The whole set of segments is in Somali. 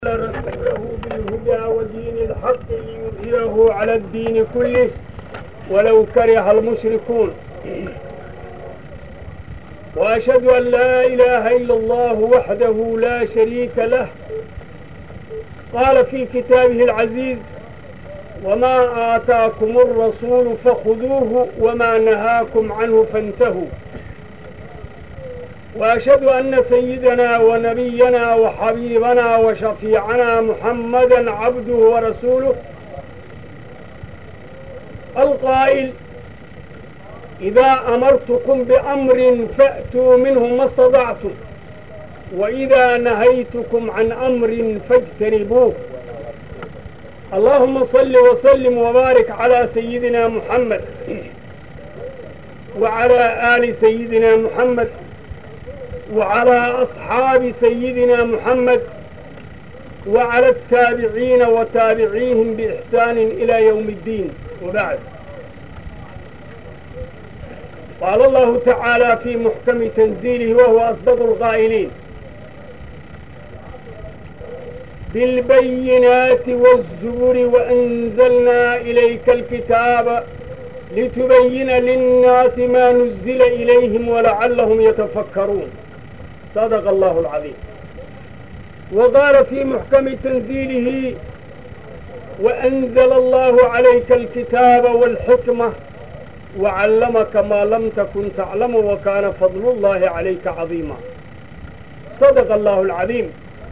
رسوله بالهدى ودين الحق ليظهره على الدين كله ولو كره المشركون وأشهد أن لا إله إلا الله وحده لا شريك له قال في كتابه العزيز وما آتاكم الرسول فخذوه وما نهاكم عنه فانتهوا وأشهد أن سيدنا ونبينا وحبيبنا وشفيعنا محمدا عبده ورسوله القائل إذا أمرتكم بأمر فأتوا منه ما استطعتم وإذا نهيتكم عن أمر فاجتنبوه اللهم صل وسلم وبارك على سيدنا محمد وعلى آل سيدنا محمد وعلى أصحاب سيدنا محمد وعلى التابعين وتابعيهم بإحسان إلى يوم الدين وبعد قال الله تعالى في محكم تنزيله وهو أصدق القائلين بالبينات والزبر وأنزلنا إليك الكتاب لتبين للناس ما نزل إليهم ولعلهم يتفكرون صدق الله العظيم وقال في محكم تنزيله وأنزل الله عليك الكتاب والحكمة وعلمك ما لم تكن تعلم وكان فضل الله عليك عظيما صدق الله العظيم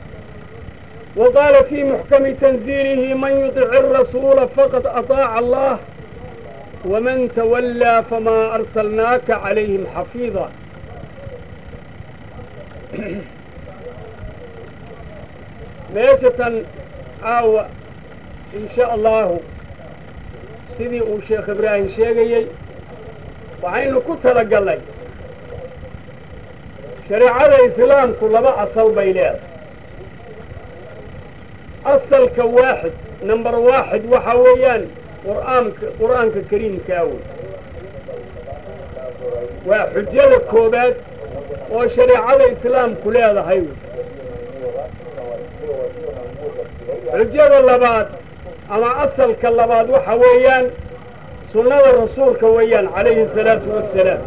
وقال في محكم تنزيله من يطع الرسول فقد أطاع الله ومن تولى فما أرسلناك عليهم حفيظا meeshatan aawa in sha allahu sidii uu sheekh ibraahim sheegayey waxaynu ku talagallay shareecada islaamku laba asal bay leedahay asalka waaxid number waaxid waxa weeyaan qur'aanka qur'aanka kariimkaa wey waa xujada koowaad oo shareecada islaamku leedahay wey xujada labaad ama asalka labaad waxa weeyaan sunnada rasuulka weeyaan calayhi salaatu wassalaam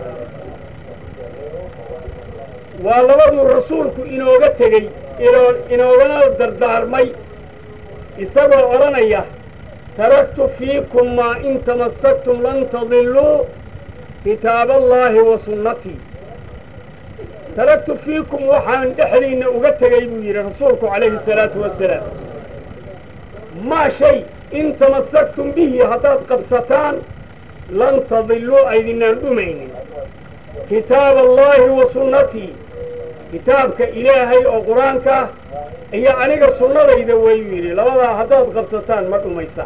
waa labaduu rasuulku inooga tegey inoogana dardaarmay isagoo odhanaya taraktu fiikum maa in tamassaktum lan tadilluu kitaaballaahi wa sunnatii taraktu fiikum waxaan dhexdiinna uga tegay buu yidhi rasuulku calayhi salaatu wassalaam maa shay in tamassaktum bihi haddaad qabsataan lan tadilluu aydinaan dhumaynin kitaab allaahi wa sunnatii kitaabka ilaahay oo qur-aanka ah iyo aniga sunnadayda wayuu yidhi labadaa haddaad qabsataan ma dhumaysaan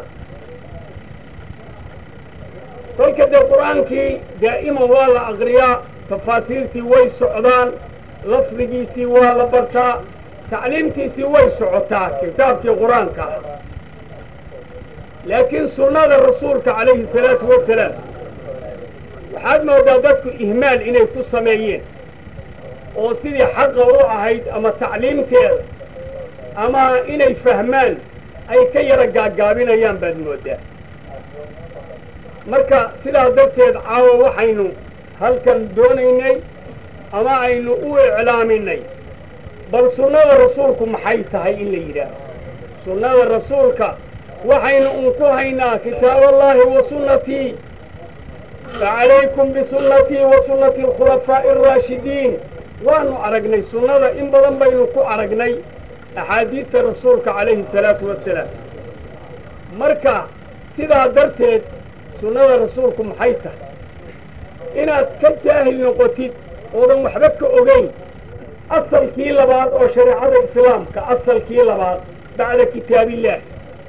kolka dee qur-aankii daa'iman waa la aqriyaa tafaasiirtii way socdaan lafdigiisii waa la bartaa tacliimtiisii way socotaa kitaabkii qur-aanka ah laakiin sunnada rasuulka calayhi salaatu wassalaam waxaad moodaa dadku ihmaal inay ku sameeyeen oo sidii xaqa u ahayd ama tacliimteeda ama inay fahmaan ay ka yara gaaggaabinayaan baad mooddaa marka sidaas darteed caawa waxaynu halkan doonaynay ama aynu u iclaaminay bal sunnada rasuulku maxay tahay in la yidhaaho sunnada rasuulka waxaynu un ku haynaa kitaaballaahi wa sunnatii facalaykum bisunnatii wa sunnati alkhulafaa'i araashidiin waannu aragnay sunnada in badan baynu ku aragnay axaadiidta rasuulka calayhi salaatu wassalaam marka sidaa darteed sunnada rasuulku maxay tahay inaad ka jaahil noqotid oodan waxba ka ogayn asalkii labaad oo shareecada islaamka asalkii labaad bacda kitaabillaah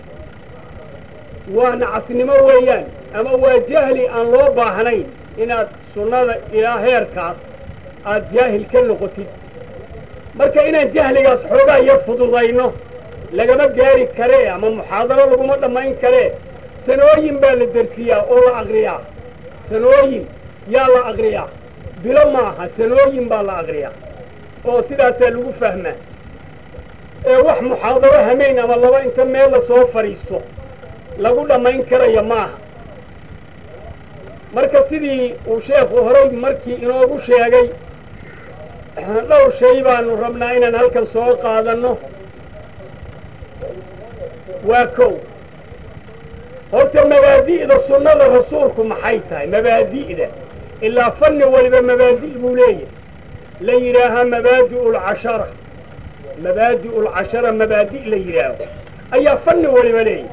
waa nacasnimo weeyaan ama waa jahli aan loo baahnayn inaad sunnada ilaa heerkaas aad jaahil ka noqotid marka inaan jahligaas xoogaa yar fududayno lagama gaari karee ama muxaadaro laguma dhammayn karee sanooyin baa la dersiyaa oo la aqriyaa sanooyin yaa la aqriyaa bilo maaha sanooyin baa la aqriyaa oo sidaasaa lagu fahmaa ee wax muxaadaro hamayn ama laba inta meel la soo fadhiisto lagu dhammayn karaya maaha marka sidii uu sheekhu horay markii inoogu sheegay dhowr shay baanu rabnaa inaan halkan soo qaadanno waa kow horta mabaadi'da sunnada rasuulku maxay tahay mabaadi'da ilaa fanni waliba mabaadi' buu leeyahay la yidhaahaa mabaadi'u lcashara mabaadi'u lcashara mabaadi' la yidhaaho ayaa fanni waliba leeyahay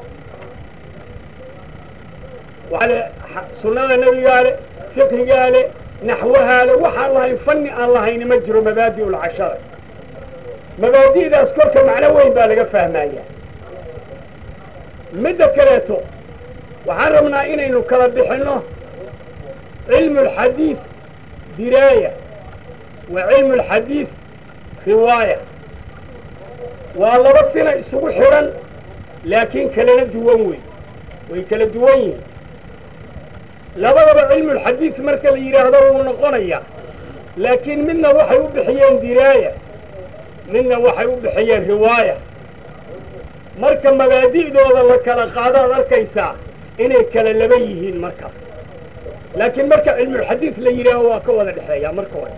waale sunnada nebigaa le fiqhigaa le naxwahaa le waxaan lahayn fanni aan lahayni ma jiro mabaadi'u lcashara mabaadi'daas kolka macno weyn baa laga fahmayaa midda kaleeto waxaan rabnaa inaynu kala bixinno cilmu alxadiid diraaya wa cilmu alxadiid riwaaya waa laba sina isugu xidhan laakiin kalena duwan wey way kala duwan yihiin labadaba cilmulxadiid marka la yidhaahdo wuu noqonayaa laakiin midna waxay u bixiyeen diraaya midna waxay u bixiyeen riwaaya marka mabaadi'dooda la kala qaadaad arkaysaa inay kala laba yihiin markaas laakiin marka cilmulxadiid la yidhaaho waa ka wada dhexeeyaa marka hore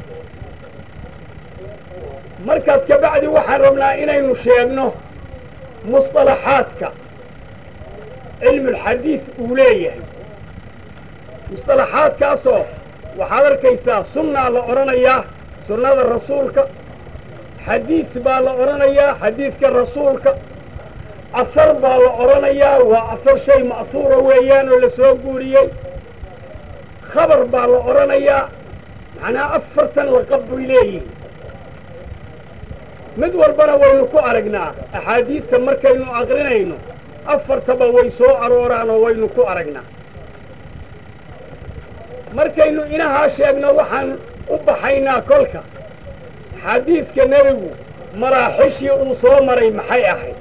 markaas ka bacdi waxaan rabnaa inaynu sheegno musطalaxaadka cilmulxadiid uu leeyahay musطalaxaadkaasoo waxaad arkaysaa sunnaa la odhanayaa sunnada rasuulka xadiid baa la odhanayaa xadiidka rasuulka asar baa la odhanayaa waa asar shay ma'huura weeyaan oo la soo guuriyey khabar baa la odhanayaa macnaha afartan laqab bay leeyihiin mid walbana waynu ku aragnaa axaadiidta markaynu aqrinayno afartaba way soo arooraan oo waynu ku aragnaa markaynu inahaa sheegno waxaan u baxaynaa kolka xadiidka nebigu maraaxishii uu soo maray maxay ahayd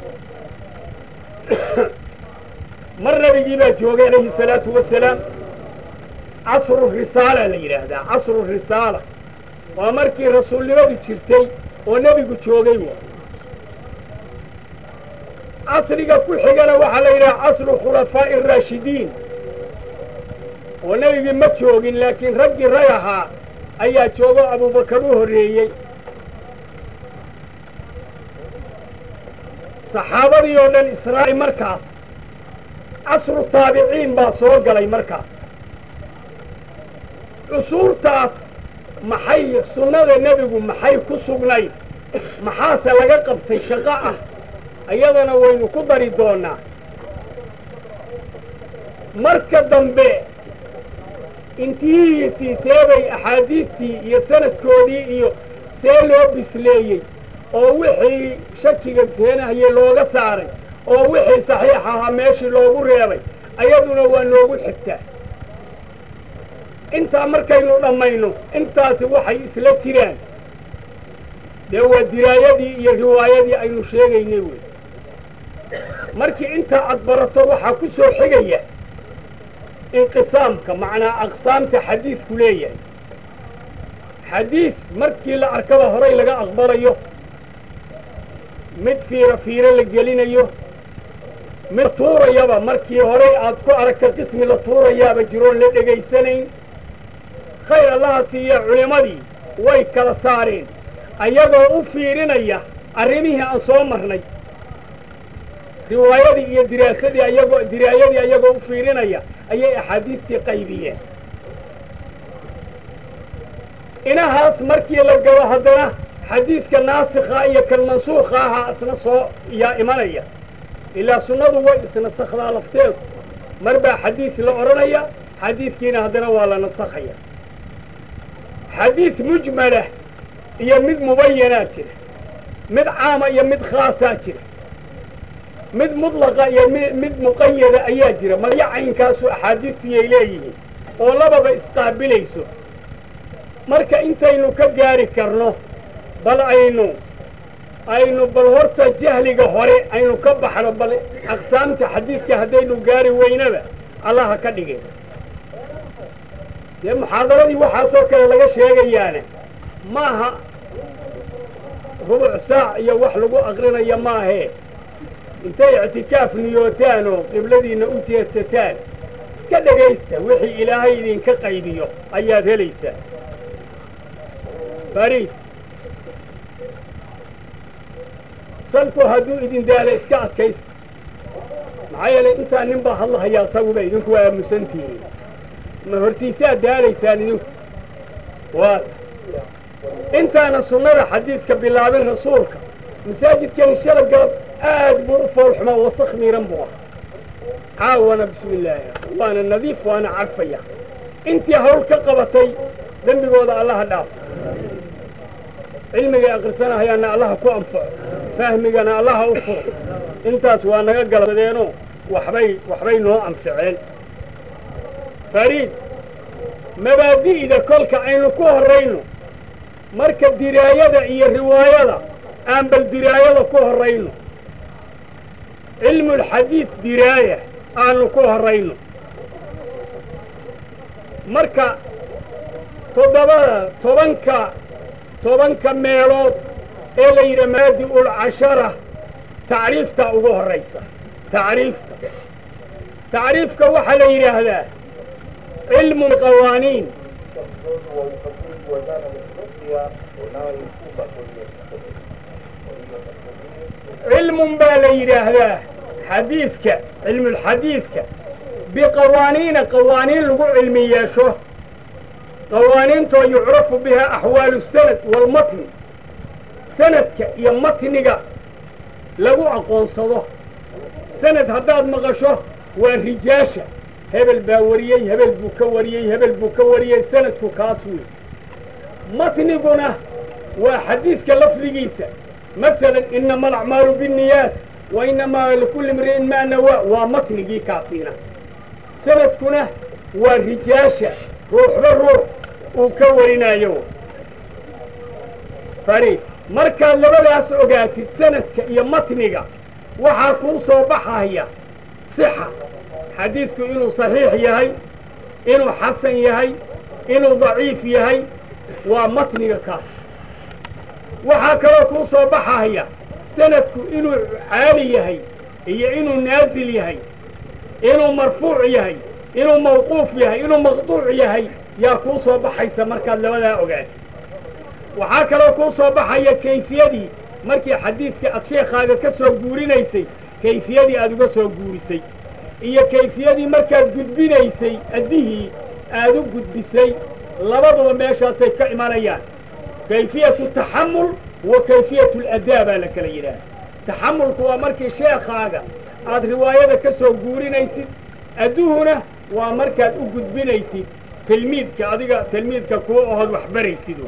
mar nebigii baa joogay calayhi salaatu wasalaam casru risaala la yidhaahdaa casru risaala waa markii rasuulnimadu jirtay oo nebigu joogay wa casriga ku xigana waxaa la yidhaha casru khulafaa'i araashidiin oo nebigii ma joogin laakiin raggii rag ahaa ayaa joogo abubakar u horreeyey saxaabadii oo dhan israaci markaas casru taabiciin baa soo galay markaas cusuurtaas maxay sunnada nebigu maxay ku sugnayd maxaase laga qabtay shaqo ah iyadana waynu ku dari doonnaa marka dambe intihiisii seebay axaadiidtii iyo sanadkoodii iyo see loo bisleeyey oo wixii shakiga keenahayey looga saaray oo wixii saxiix ahaa meeshii loogu reebay ayaduna waa noogu xigtaa intaa markaynu dhammayno intaasi waxay isla jiraan dee waa diraayadii iyo riwaayadii aynu sheegaynay wey markii intaa aad barato waxaa ku soo xigaya inqisaamka macnaa aqsaamta xadiidku leeyahay xadiid markii la arkaba horay laga aqbalayo mid fiiro fiiro la gelinayo mid tuurayaba markii horay aad ku aragta qismi la tuurayaaba jiroon la dhegaysanayn khayr allaha siiya culimmadii way kala saareen ayagoo u fiirinaya arrimihii aan soo marnay riwaayadii iyo diraasadii ayagoo diraayadii ayagoo u fiirinaya ayay axaadiistii qaybiyeen inahaas markii la gabo haddana xadiidka naasikha iyo kan mansuukha ahaa isna soo yaa imanaya ilaa sunnadu way isnasakhdaa lafteedu mar baa xadiid la odhanaya xadiidkiina haddana waa la nasakhaya xadiid mujmalah iyo mid mubayanaa jira mid caama iyo mid khaasaa jira mid mudlaqa iyo mid muqayada ayaa jira magyo caynkaasu axaadiistuyay leeyihiin oo lababa isqaabilayso marka intaynu ka gaari karno bal aynu aynu bal horta jahliga hore aynu ka baxno bal aqsaamta xadiidka haddaynu gaari weynaba allaha ka dhigay dee muxaadaradii waxaasoo kale laga sheegayaane maaha rubuc saac iyo wax lagu aqrinaya maahee intay ictikaaf niyootaan oo qibladiinna u jeedsataan iska dhegaysta wixii ilaahay idinka qaybiyo ayaad helaysaa fariid salku hadduu idin daala iska adkaysta maxaa yeelay intaa nin baa hadlahayaa asaguba idinku waa aamusantihiin ma hortiisaad daalaysaan idinku waata intaana sunnada xadiidka bilaabin rasuulka masaajidkani shala galab aad buu u foolxumaa wasakh miiran buu ah caawana bismi illaahi waana nadiif waana carfaya intii hawl ka qabatay dembigooda allaha dhaaf cilmigay aqrisanahayaanna allaha ku anfaco fahmigana allaha u furo intaas waa naga galabsadeenoo waxbay waxbay noo anficeen fariid mabaadi'da kolka aynu ku horrayno marka diraayada iyo riwaayada aan bal diraayada ku horrayno cilmulxadiid diraaya aanu ku horrayno marka toddobada tobanka tobanka meelood ee la yidhi maadi'ul cashara tacriifta ugu horraysa tacriifta tacriifka waxaa la yidhaahdaa cilmu qawaaniin cilmun baa la yidhaahdaa xadiidka cilmulxadiidka biqawaaniina qawaaniin lagu cilmi yeesho qawaaniintoo yucrafu biha axwaalu sanad waalmatni sanadka iyo matniga lagu aqoonsado sanad haddaad maqasho waa rijaasha hebel baa wariyey hebel buu ka wariyey hebel buu ka wariyey sanadku kaas wey matniguna waa xadiidka lafdigiisa masalan inama alacmaalu binniyaat wa inamaa likulli imri'in maa nawaa waa matnigii kaasiina sanadkuna waa rijaasha ruuxba ruux uu ka warinaayo fariid markaad labadaas ogaatid sanadka iyo matniga waxaa kuu soo baxaya sixa xadiidku inuu saxiix yahay inuu xasan yahay inuu daciif yahay waa matniga kaas waxaa kaloo kuu soo baxaya sanadku inuu caali yahay iyo inuu naasil yahay inuu marfuuc yahay inuu mawquuf yahay inuu maqduuc yahay yaa kuu soo baxaysa markaad labadaa ogaatid waxaa kaloo kuu soo baxaya kayfiyadii markii xadiidka aad sheekhaaga ka soo guurinaysay kayfiyadii aad uga soo guurisay iyo kayfiyadii markaad gudbinaysay addihii aad u gudbisay labaduba meeshaasay ka imanayaan kayfiyatu taxamul wa kayfiyatu aladaa baa la kala yidhaah taxamulku waa markii sheekhaaga aad riwaayada ka soo guurinaysid adduhuna waa markaad u gudbinaysid tilmiidka adiga tilmiidka kuwa ohood wax baraysid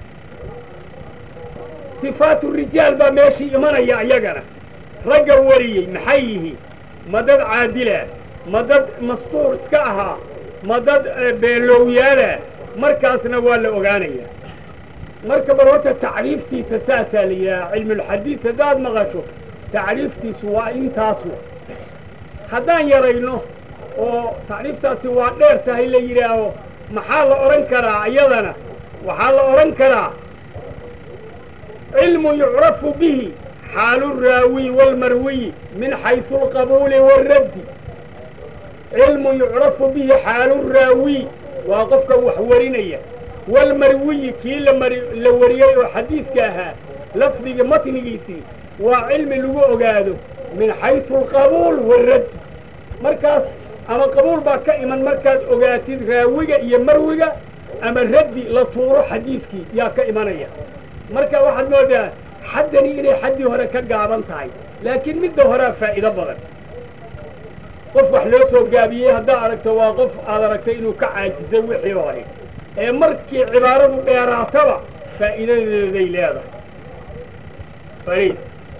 sifaatu rijaal baa meeshii imanaya iyagana ragga wariyey maxay yihiin ma dad caadilah ma dad mastuur iska ahaa ma dad beelowyaala markaasna waa la ogaanayaa marka bal horta tacriiftiisa saasaa la yidhaha cilmulxadiid haddaad maqasho tacriiftiisu waa intaasu haddaan yarayno oo tacriiftaasi waa dheer tahay la yidhaaho maxaa la odhan karaa iyadana waxaa la odhan karaa cilmu yucrafu bihi xaalu raawiy waalmarwiyi min xaysu alqabuuli waaraddi cilmu yucrafu bihi xaalu raawiy waa qofka wax warinaya walmarwiyi kii la wariyey oo xadiidka ahaa lafdiga matnigiisii waa cilmi lagu ogaado min xaysu alqabuul waaraddi markaas ama qabuul baa ka iman markaad ogaatid raawiga iyo marwiga ama raddi la tuuro xadiidkii yaa ka imanaya marka waxaad moodaa xaddani inay xaddii hore ka gaaban tahay laakiin midda horea faa'iido badan qof wax loo soo gaabiyey haddaad aragto waa qof aad aragtay inuu ka caajisay wixii hore ee markii cibaaradu dheeraataba faa'iidadeeday leedahay fariid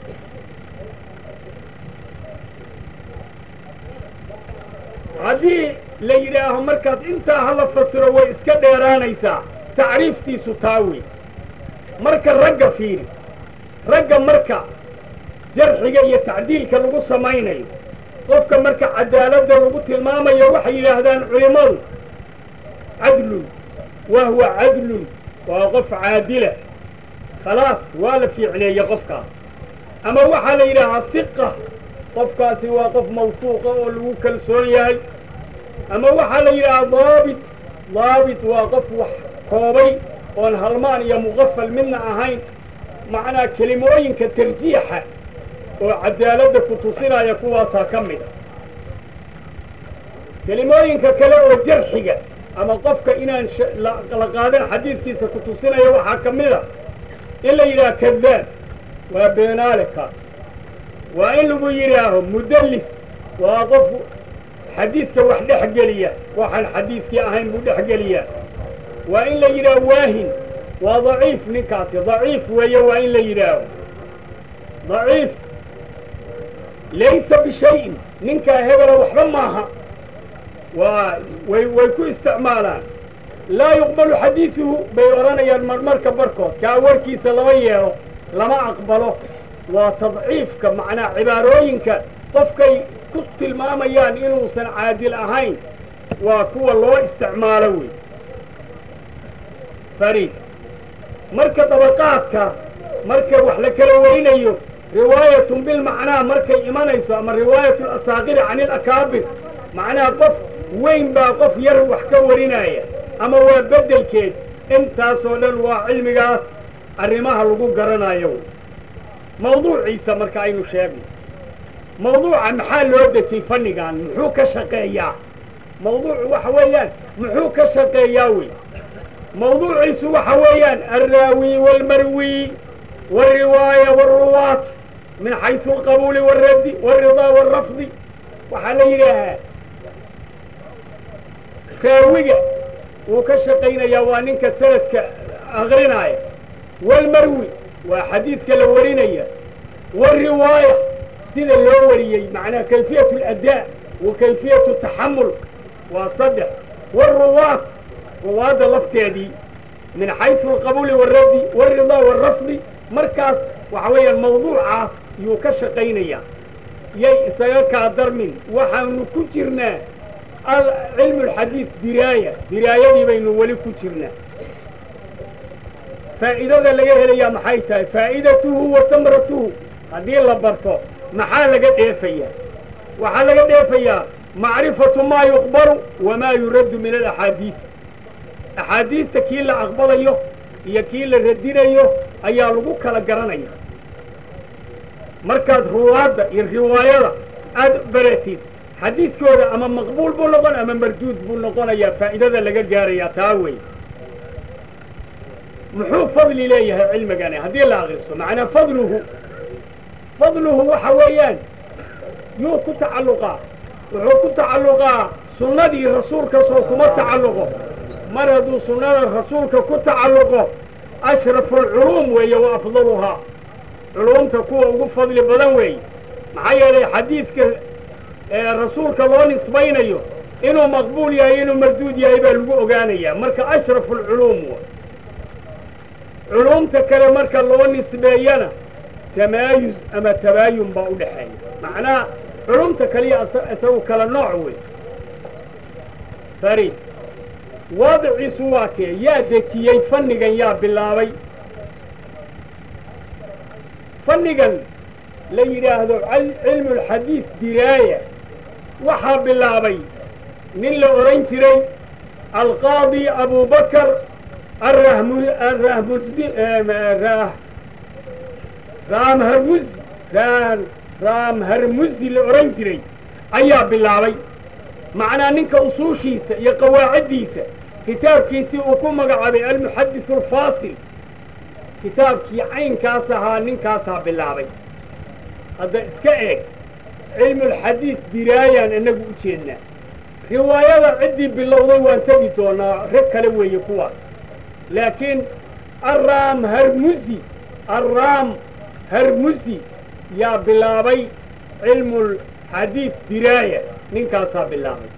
haddii la yidhaaho markaas intaa hala fasiro way iska dheeraanaysaa tacriiftiisu taa wey marka ragga fiiri ragga marka jarxiga iyo tacdiilka lagu samaynayo qofka marka cadaaladda lagu tilmaamayo waxay yidhaahdaan culimmadu cadlun wa huwa cadlun waa qof caadila khalaas waa la fiicneeye qofkaas ama waxaa la yidhaahaa hiqa qofkaasi waa qof mawsuuqa oo lagu kalsoon yahay ama waxaa la yidhahaa daabit daabit waa qof wax koobay oon halmaan iyo muqafal midna ahayn macnaa kelimooyinka tarjiixa oo cadaaladda ku tusinaya kuwaasaa ka mid a kelimooyinka kale oo jarxiga ama qofka inaan la qaadan xadiidkiisa ku tusinaya waxaa ka mid a in la yidhaha kadaab waa beenaale kaas waa in lagu yidhaaho mudallis waa qof xadiidka wax dhex geliya waxaan xadiidkii ahayn buu dhex geliyaa waa in la yidhaaho waahin waa daciif ninkaasi daciif weeye waa in la yidhaaho daciif laysa bishayin ninkaa hebela waxba maaha waa way way ku isticmaalaan laa yuqbalu xadiiduhu bay odhanayaan marmarka barkood kaa warkiisa lama yeelo lama aqbalo waa tadciifka macnaa cibaarooyinka qofkay ku tilmaamayaan inuusan caadil ahayn waa kuwa loo isticmaalo wey fariid marka dabaqaadka marka wax la kala warinayo riwaayatun bilmacnaa markay imanayso ama riwaayatu asaaqiri can ilakaabir macnaha qof weyn baa qof yar wax ka warinaya ama waa beddelkeed intaasoo dhan waa cilmigaas arrimaha lagu garanayo mawduuciisa marka aynu sheegno mawduuca maxaa loo dejiyey fannigan muxuu ka shaqeeyaa mawduucu waxa weeyaan muxuu ka shaqeeyaa wey mawduuciisu waxa weeyaan alraawi waalmarwi waalriwaaya waalruwaat min xaysu alqabuuli waalraddi waalridaa waalrafdi waxaa la yidhaahaa raawiga wuu ka shaqaynayaa waa ninka sanadka aqrinaaya waalmarwi waa xadiidka la warinaya waalriwaaya sida loo wariyey macnaha kayfiyatu aladaa wa kayfiyatu taxamul waa saddex waalruwaat ruwaadda lafteedii min xaysu alqabuuli waalraddi waalridaa waalrafdi markaas waxa weeyaan mawduucaas yuu ka shaqaynayaa yay isaga kaa darmin waxaanu ku jirnaa cilmu alxadiid diraaya diraayadii baynu weli ku jirnaa faa'iidada laga helayaa maxay tahay faa'idatuhu wa samratuhu haddii la barto maxaa laga dheefayaa waxaa laga dheefayaa macrifatu maa yuqbalu wamaa yuraddu min alaxaadiid axaadiidta kii la aqbalayo iyo kii la radinayo ayaa lagu kala garanaya markaad ruwaadda iyo riwaayada aad baratid xadiidkooda ama maqbuul buu noqon ama marduud buu noqonayaa faa'idada laga gaarayaa taa wey muxuu fadli leeyahay cilmigani haddii la akristo macnaa fadluhu fadluhu waxa weeyaan yuu ku tacalluqaa wuxuu ku tacalluqaa sunnadii rasuulka soo kuma tacalluqo mar hadduu sunnada rasuulka ku tacalluqo ashrafu alculuum weeye wa afdaluhaa culuumta kuwa ugu fadli badan weeye maxaa yeelay xadiidka rasuulka loo nisbaynayo inuu maqbuul yahay inuu marduud yahay baa lagu ogaanayaa marka ashrafu alculuum wa culuumta kale marka loo nisbeeyana tamaayus ama tabaayun baa u dhexeeya macnaha culumta kaliya isagu kala nooc wey fariid waadiciisu waa kee yaa dejiyey fannigan yaa bilaabay fannigan la yidhaahdo cilmu alxadiid diraaya waxaa bilaabay nin la odhan jiray alqaadi abubakar raamharmusi raamharmusi la odhan jiray ayaa bilaabay macnaa ninka usuushiisa iyo qawaaciddiisa kitaabkiisii uu ku magacaabay almuxadis alfaasil kitaabkii caynkaas ahaa ninkaasaa bilaabay hadda iska eeg cilmulxadiid diraayaan innagu u jeednaa riwaayada ciddii bilowday waan tegi doonaa rag kale weeye kuwaas laakiin arraam harmusi arraam harmusi yaa bilaabay cilmulxadiid diraaya ninkaasaa bilaabay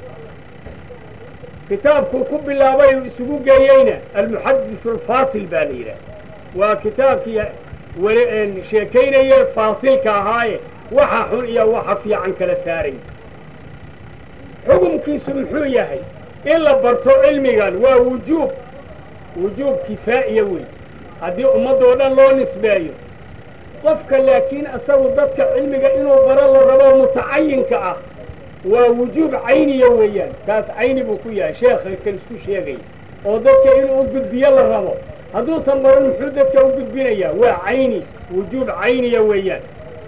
kitaabkuu ku bilaabay uu isugu geeyeyna almuxadis alfaasil baa la yidhaah waa kitaabkii weli sheekaynaya faasilka ahaaye waxa xun iyo waxa fiican kala saaray xukumkiisu muxuu yahay in la barto cilmigan waa wujuub wujuub kifaa'iya wey haddii ummaddoo dhan loo nisbeeyo qofka laakiin isagu dadka cilmiga inuu baro la rabo mutacayinka ah waa wujuub cayniya weeyaan kaas cayni buu ku yahay sheekha kan isku sheegaya oo dadka inuu u gudbiyo la rabo hadduusan baran muxuu dadka u gudbinayaa waa cayni wujuub cayniya weeyaan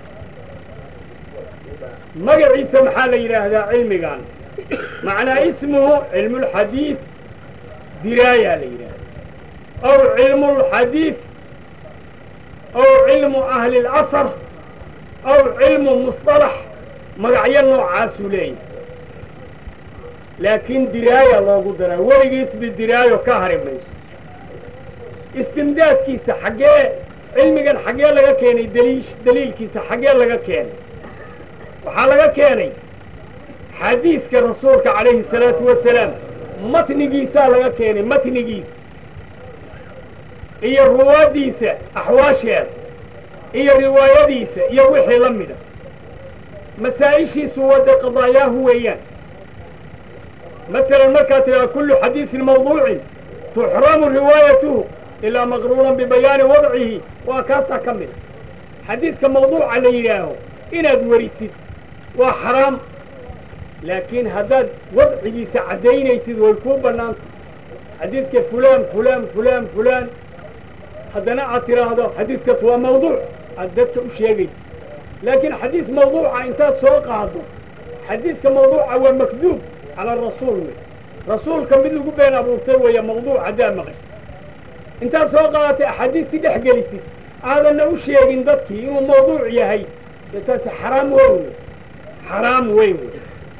magaciisa maxaa la yidhaahdaa cilmigan macnaa ismuhu cilmulxadiid diraayaa la yidhahda aw cilmulxadiid aw cilmu ahli اlasar aw cilmu musطalax magacyo noocaasuu leeyahay laakiin diraaya loogu daraa weligiisba diraayo ka hari mayso istimdaadkiisa xaggee cilmigan xaggee laga keenay daliish daliilkiisa xaggee laga keenay waxaa laga keenay xadiidka rasuulka calayhi الsalaatu wasalaam matnigiisaa laga keenay matnigiisa iyo ruwaaddiisa axwaasheeda iyo riwaayadiisa iyo wixii la mida masaa'ishiisu wadda qadaayaahu weeyaan masalan markaad tidhaha kullu xadiisin mawduucin tuxramu riwaayatuhu ilaa maqruunan bibayaani wadcihi waa kaasaa ka mida xadiidka mawduuca la yidhaaho inaad werisid waa xaraam laakiin haddaad wadcigiisa caddaynaysid way kuu bannaanta xadiidka fulaan fulaan fulaan fulaan haddana aad tidhaahdo xadiidkaas waa mawduuc aad dadka u sheegaysa laakiin xadiis mawduuca intaad soo qaado xadiidka mawduuca waa makduub cala rasuul wey rasuulka mid lagu been abuurtay weeye mawduuc haddaa maqay intaad soo qaadatay axaadiistii dhex gelisid aadanna u sheegin dadkii inuu mawduuc yahay dee taasi xaraam weyn wey xaraam weyn wey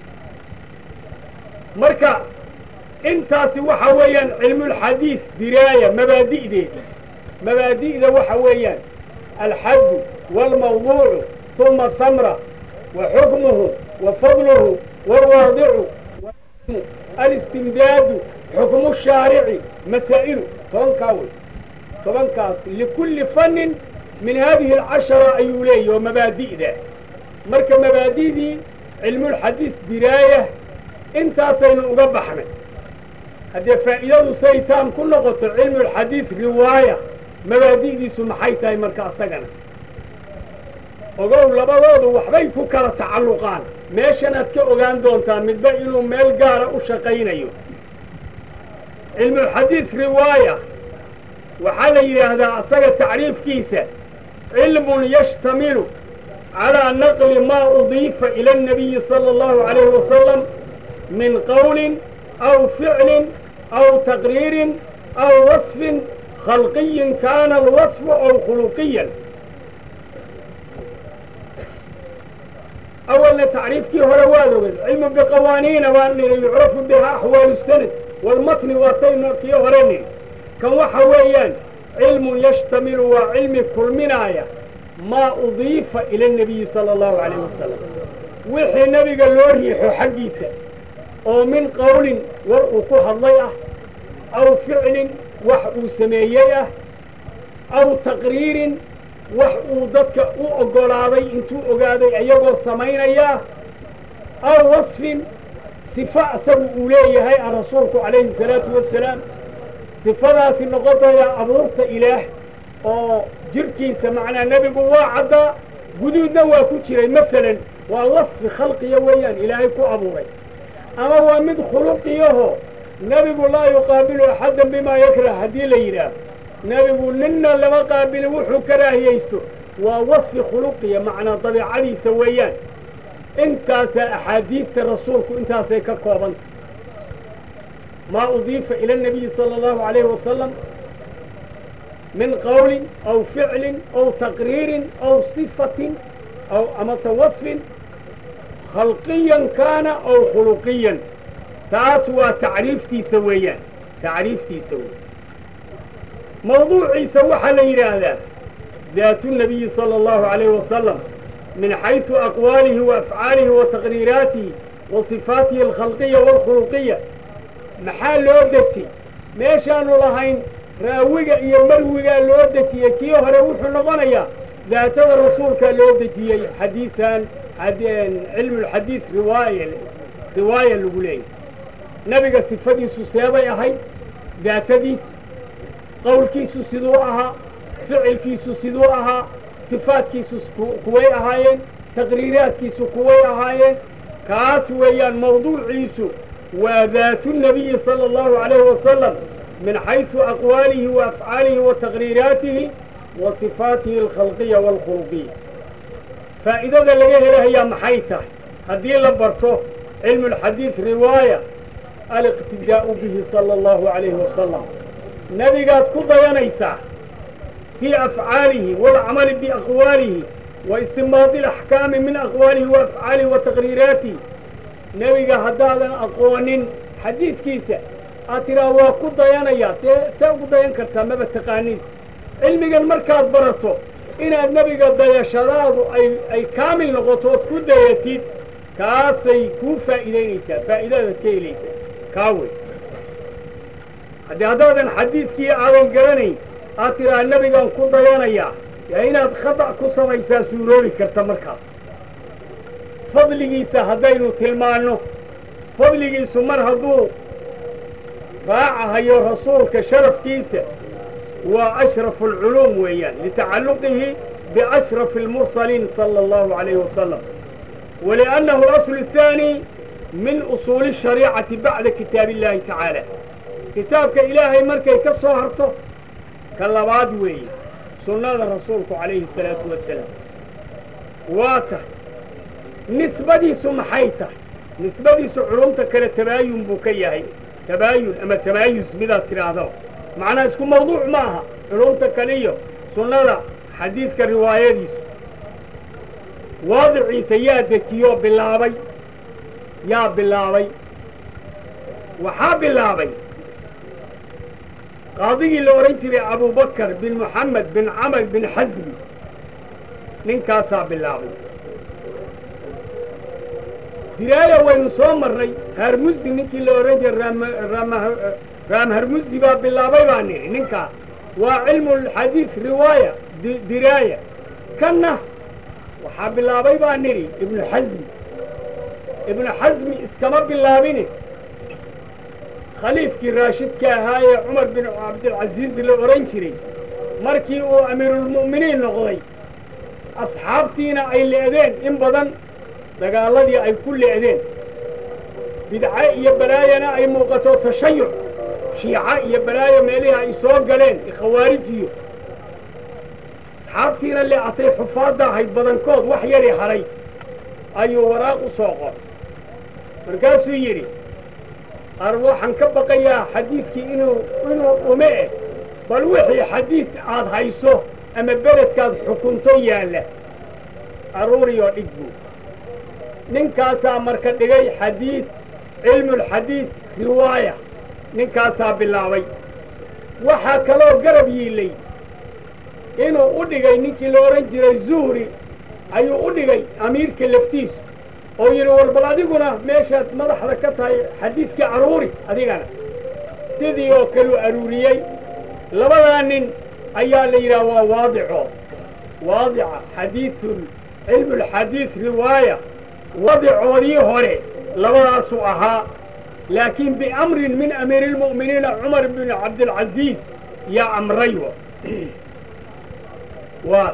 marka intaasi waxa weeyaan cilmulxadiid diraaya mabaadi'deedii mabaadi'da waxa weeyaan alxaddu waalmawduucu uma samra wa xukmuhu wa fadluhu waalwaadicu alistimdaadu xukmu shaarici masaa'ilu tobankaa wey tobankaas likulli fannin min haadihi alcashara ayuu leeyahy oo mabaadi'da marka mabaadi'dii cilmulxadiid diraaya intaasaynu uga baxnay haddee faa'iidadu say taan ku noqoto cilmulxadiid riwaaya mabaadi'diisu maxay tahay marka asagana ogow labadoodu waxbay ku kala tacalluqaan meeshanaad ka ogaan doontaa midba inuu meel gaara u shaqaynayo cilmulxadiid riwaaya waxaa la yidhaahdaa asaga tacriifkiisa cilmun yashtamilu calaa naqli maa udiifa ila annabiyi sala allahu calayhi wasalam min qowlin aw ficlin aw taqriirin aw wasfin khalqiyin kaana alwasfu aw khuluqiyan awalna tacriifkii hore waad oged cilmu biqawaaniina waan nidhi yucrafu bihaa axwaalu sanad walmatni waataynu kii hore nidhi kan waxa weeyaan cilmun yashtamilu waa cilmi kulminaaya maa udiifa ila annabiyi sala allahu calayh wasalam wixii nebiga loo riixo xaggiisa oo min qowlin war uu ku hadlay ah aw ficlin wax uu sameeyey ah aw taqriirin wax uu dadka u oggolaaday intuu ogaaday ayagoo samaynayaa aw wasfin sifo asagu uu leeyahay a rasuulku calayhi salaatu wasalaam sifadaasi noqotaya abuurta ilaah oo jidhkiisa macnaa nebigu waa caddaa guduudna waa ku jiray masalan waa wasfi khalqiya weeyaan ilaahay ku abuuray ama waa mid khuluqiyaho nebigu laa yuqaabilu axaddan bimaa yakrah haddii la yidhaah nebigu ninna lama qaabili wuxuu karaahiyaysto waa wasfi khuluqiya macnaa dabiicadiisa weeyaan intaasaa axaadiidta rasuulku intaasay ka koobanta maa udiifa ila annabiyi sala allahu calayhi wasalam min qowlin aw ficlin aw taqriirin aw sifatin aw amase wasfin khalqiyan kaana aw khuluqiyan taas waa tacriiftiisa weeyaan tacriiftiisa wey mawduuciisa waxaa la yidhaahdaa daatu nabiyi sala allahu calayh wasalam min xaysu aqwaalihi wa afcaalihi wa taqriiraatihi wa sifaatihi alkhalqiya waalkhuluqiya maxaa loo deji meeshaanu lahayn raawiga iyo marwigaa loo dejiyey kii hore wuxuu noqonayaa daatada rasuulkaa loo dejiyey xadiisan cilmulxadiid riwaaya riwaaya lagu leeyahy nebiga sifadiisu seebay ahayd daatadiis qowlkiisu siduu ahaa ficilkiisu siduu ahaa sifaadkiisu kuway ahaayeen taqriiraadkiisu kuway ahaayeen kaas weeyaan mawduuciisu waa daatu nabiyi sala allahu calayhi wasalam min xaysu aqwaalihi wa afcaalihi wa taqriiraatihi wa sifaatihi alkhalqiya waalkhuluqiya faa'iidada laga helahayaa maxay tahay haddii la barto cilmu alxadiid riwaaya aliqtidaa'u bihi sala allahu calayhi wasalam nebigaad ku dayanaysaa fii afcaalihi waalcamali biaqwaalihi wa istinbaadi alaxkaami min aqwaalihi wa afcaalihi wa taqriiraatihi nebiga haddaadan aqoonin xadiidkiisa aad tidhaha waa ku dayanayaa dee see ugu dayan kartaa maba taqaaniin cilmigan markaad barato inaad nebiga dayashadaadu ay ay kaamil noqoto ood ku dayatid kaasay kuu faa'iidaynaysaa faa'iidadaad ka helaysaa kaa wey haddii haddaadan xadiidkii aadan garanayn aad tidhaha nebigaan ku dayanayaa yaa inaad khadac ku samaysaa suuroobi karta markaas fadligiisa haddaynu tilmaanno fadligiisu mar hadduu raacahayo rasuulka sharafkiisa waa ashrafu alculuum weeyaan litacalluqihi biashrafi almursaliin sala allahu calayhi wasalam waliannahu alaslu الثaani min usuuli الshariicati bacda kitaabi اllahi tacaala kitaabka ilaahay markay ka soo harto ka labaad weeye sunnada rasuulku calayhi الsalaatu wasalaam waa tahay nisbadiisu maxay tahay nisbadiisu culumta kale tabaayun buu ka yahay tabaayun ama tamaayus midaad tidhaahdo macnaa isku mawduuc ma aha culumta kale iyo sunnada xadiidka riwaayadiisu waadiciisa yaa dejiyoo bilaabay yaa bilaabay waxaa bilaabay qaadigii la odhan jiray abubakar bin moxamed bin camar bin xasmi ninkaasaa bilaabay diraaya waynu soo marnay harmusi ninkii la odhan jiray raam harmusi baa bilaabay baa nidhi ninkaa waa cilmulxadiid riwaaya diraaya kanna waxaa bilaabay baa nidhi ibnu xasmi ibnu xasmi iskama bilaabine khaliifkii raashidka ahaa ee cumar bin cabdilcasiis la odhan jiray markii uu amiirulmu'miniin noqday asxaabtiina ay le'deen in badan dagaaladii ay ku le'deen bidce iyo balaayana ay muuqato tashayuc shiica iyo balaayo meelihii ay soo galeen khawaarijiyo asxaabtiina le'atay xufaadda ahayd badankood wax yari hadhay ayuu waraaq u soo qor markaasuu yidhi ar waxaan ka baqayaa xadiidkii inuu inuu dhume eh bal wixii xadiid aad hayso ama beledkaad xukunto yaalla aruuriyoo dhig buu ninkaasaa marka dhigay xadiid cilmulxadiid riwaaya ninkaasaa bilaabay waxaa kaloo garab yiilay inuu u dhigay ninkii la odhan jiray zuhri ayuu u dhigay amiirka laftiisu oo yidhi war bal adiguna meeshaad madaxda ka tahay xadiidkii aruuri adigana sidii oo kaluu aruuriyey labadaa nin ayaa la yidhaha waa waadico waadica xadiidun cilmulxadiid riwaaya wadicoodii hore labadaasuu ahaa laakiin biamrin min amiiri اlmu'miniina cumar bin cabdilcasiis yaa amray waa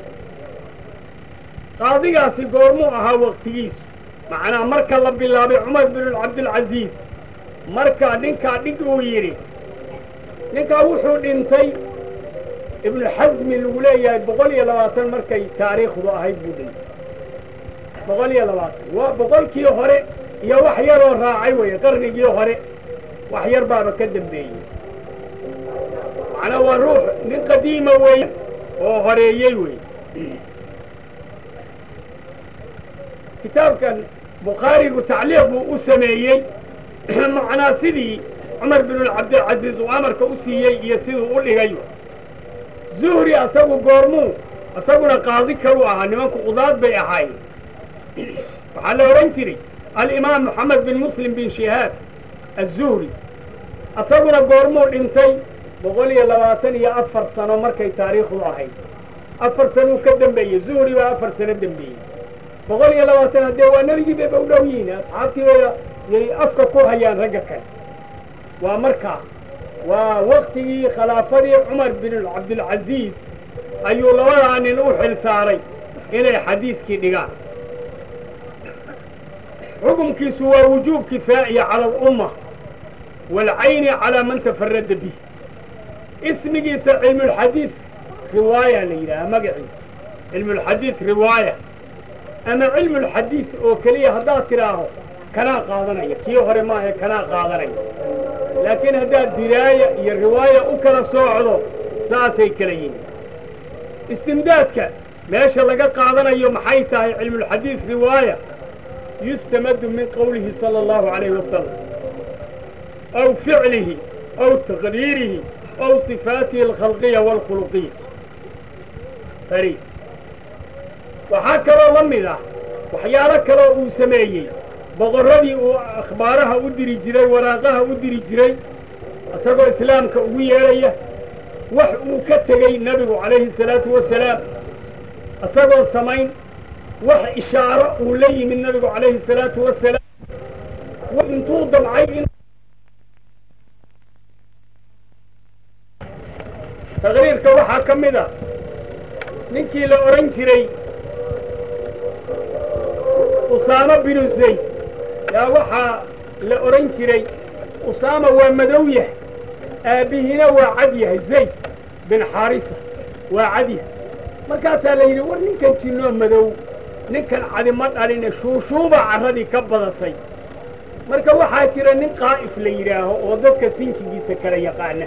qaadigaasi goormuu ahaa waqtigiisu macnaa marka la bilaabay cumar bin cabdilcasiis marka ninkaa dhig uu yidhi ninkaa wuxuu dhintay ibnu xasmi lagu leeyahay boqol iyo labaatan markay taariikhdu ahayd buu dhintay boqol iyo labaatan waa boqolkii hore iyo wax yaroo raacay weeye qarnigii hore wax yar baaba ka dambeeyey macnaa waa ruux nin qadiima weeye oo horeeyey wey kitaabkan bukhaarigu tacliiq buu u sameeyey macnaa sidii cumar bin cabdilcasiis uu amarka u siiyey iyo siduu u dhigay zuhri asagu goormuu isaguna qaadi kalu ahaa nimanku qudaad bay ahaayeen waxaa la odhan jiray alimaam moxamed bin muslim bin shihaab azuhri isaguna goormuu dhintay boqol iyo labaatan iyo afar sano markay taariikhdu ahayd afar sanuu ka dembeeyey zuhri baa afar sano dembeeyey boqol iyo labaatan haddee waa nebigii bay ba u dhow yihiin asxaabtii bay yay afka ku hayaan ragga kale waa markaa waa waktigii khilaafadii cumar bin cabdilcasiis ayuu labadaa nin u xil saaray inay xadiidkii dhigaan xukumkiisu waa wujuub kifaa'iya cala alumma waalcayni calaa man tafarada bih ismigiisa cilmulxadiid riwaaya la yidhaaha magaciisa cilmulxadiid riwaaya ama cilmulxadiid oo keliya haddaad tidhaaho kanaa qaadanaya kii hore maahae kanaa qaadanaya laakiin haddaad diraaya iyo riwaaya u kala soocdo saasay kala yihiin istimdaadka meesha laga qaadanayo maxay tahay cilmulxadiid riwaaya yustamadu min qowlihi sala allahu calayhi wasalam aw ficlihi aw taqriirihi aw sifaatihi alkhalqiya waalkhuluqiya fari waxaa kaloo la mid ah waxyaalo kaloo uu sameeyey boqorradii uu akhbaaraha u diri jiray waraaqaha u diri jiray isagoo islaamka ugu yeedhaya wax uu ka tegey nebigu calayhi salaatu wasalaam isagoo samayn wax ishaaro uu la yimid nebigu calayhi salaatu wasalaam intuu damcay in taqriirka waxaa ka mid a ninkii la odhan jiray usaamo binu zayd yaa waxaa la odhan jiray usaama waa madow yahay aabbihiina waa cad yahay zayd bin xaarisa waa cad yahay markaasaa la yidhi war ninkan jinnoo madow ninkan cadi ma dhaline shuushuubaa carradii ka badatay marka waxaa jira nin qaa'if la yidhaaho oo dadka sinjigiisa kala yaqaana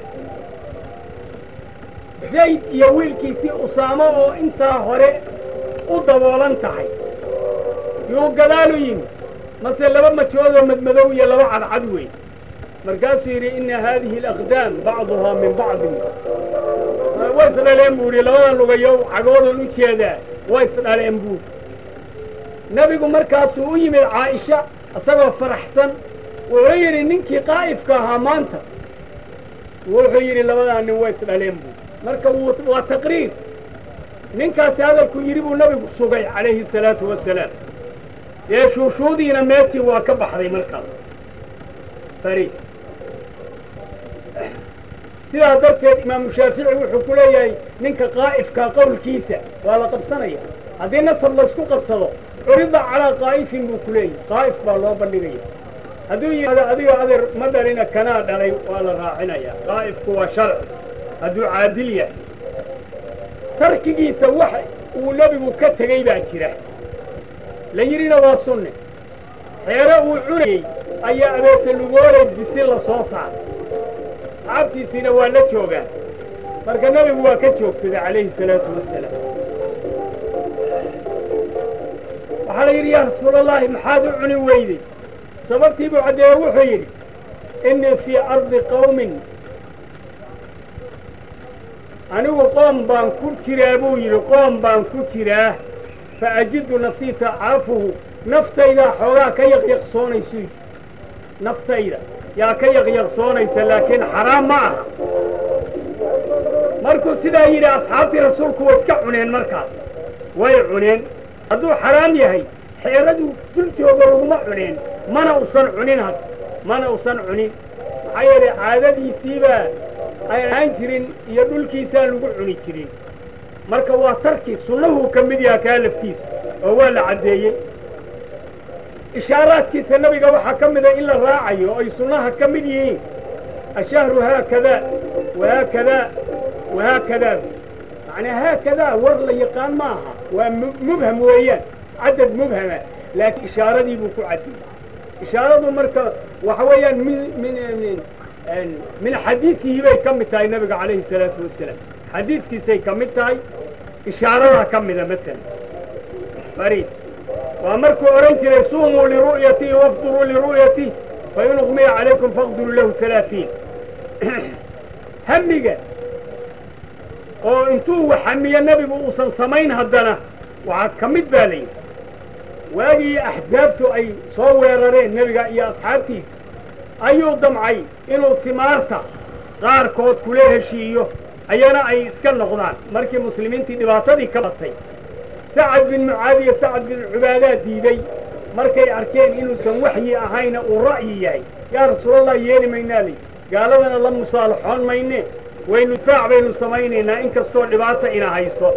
zayd iyo wiilkiisii usaamo oo intaa hore u daboolan tahay yuu gadaalu yimi mase laba majoodoo madmadow iyo laba cadcad weyn markaasuu yidhi inna haadihi alaqdaam bacduhaa min bacdin way isdhaleen buu yidhi labadan lugayo cagoodan u jeedaa way isdhaleen buu nebigu markaasuu u yimid caa'isha isagoo faraxsan wuxuu yidhi ninkii qaa'ifka ahaa maanta wuxuu yidhi labadaa nin way isdhaleen buu marka waa taqriir ninkaasi hadalku yidhi buu nebigu sugay calayhi salaatu wasalaam dee shuushuudiina meetii waa ka baxday markaas fari sidaa darteed imaamu shaafici wuxuu ku leeyahay ninka qaa'ifkaa qowlkiisa waa la qabsanaya haddii nasab laysku qabsado curida calaa qaa'ifin buu ku leeyahay qaa'if baa loo bandhigaya hadduu yidhahdo adiga adeer ma dhalina kanaa dhalay waa la raacinayaa qaa'ifku waa sharci hadduu caadil yahay tarkigiisa wax uu nebigu ka tegey baa jira la yidhina waa sunne xeero uu cunayey ayaa abeese lugoolay bisi la soo saaray asxaabtiisiina waa la joogaan marka nebigu waa ka joogsaday calayhi salaatu wasalaam waxaa la yidhi yaa rasuulallaahi maxaad u cuni weyday sababtii buu caddeeye wuxuu yidhi innii fii ardi qawmin anigu qoom baan ku jiraa buu yidhi qoom baan ku jiraa fa ajidu nafsii tacaafuhu naftaydaa xoogaa ka yaqyaqsoonaysu yidhi naftayda yaa ka yaqyaqsoonaysa laakiin xaraam ma aha markuu sidaa yidhi asxaabtii rasuulku way iska cuneen markaas way cuneen hadduu xaraam yahay xeeraduu dul joogo laguma cuneen mana usan cunin had mana usan cunin maxaa yeelay caadadiisiibaa ay ahaan jirin iyo dhulkiisaan lagu cuni jirin marka waa tarki sunnahuu ka mid yaha kaa laftiisa oo waa la caddeeyey ishaaraadkiisa nebiga waxaa ka mida in la raacayo oo ay sunnaha ka mid yihiin ashahru haakadaa wahaakadaa wahaakadaa macnaa haakadaa war la yaqaan ma aha waa mubham weeyaan cadad mubhama laakiin ishaaradii buu ku cadiyey ishaaradu marka waxa weeyaan min min min min xadiidihi bay ka mid tahay nebiga calayhi salaatu wasalaam xadiidkiisay ka mid tahay ishaaradaa ka mida masalan fariid waa markuu odhan jiray suumuu liru'yatii wafduruu liru'yatii fain uqmiya calaykum faqduruu lahu halaaثiin hamiga oo intuu waxamiyo nebigu uusan samayn haddana waxaa ka mid baa layidhi waagii axsaabtu ay soo weerareen nebiga iyo asxaabtiisa ayuu damcay inuu simaarta qaarkood kula heshiiyo ayana ay iska noqdaan markii muslimiintii dhibaatadii ka batay sacad bin mucaad iyo sacad bin cubaadaa diiday markay arkeen inuusan waxyi ahayna uu ra'yi yahay yaa rasuulallah yeeli maynaa lay gaaladana la musaalaxoon mayne waynu difaac baynu samaynaynaa in kastoo dhibaata ina hayso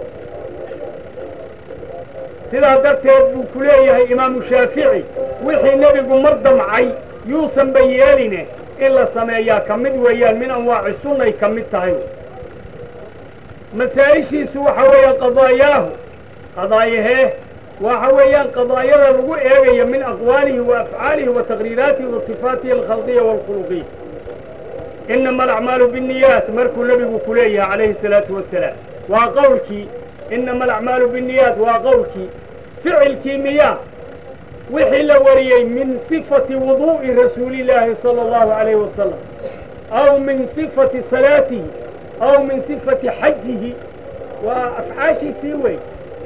sidaa darteed buu ku leeyahay imaamu shaafici wixii nebigu mar damcay yuusanba yeeline in la sameeyaa ka mid weeyaan min anwaaci sunnay ka mid tahay masaa'ishiisu waxa weeye qadaayaahu qadaayahee waxa weeyaan qadaayada lagu eegayo min aqwaalihi wa afcaalihi wa taqriiraatihi wa sifaatihi alkhalqiya waalkhuluqiya inama alacmaalu binniyaat markuu nebigu ku leeyahay calayhi salaatu wasalaam waa qowlkii inama alacmaalu binniyaat waa qowlkii ficilkii miyaa wixii la wariyey min sifati wuduu'i rasuulillaahi sala allahu calayhi wasalam aw min sifati salaatihi aw min sifati xajihi waa afcaashiisii wey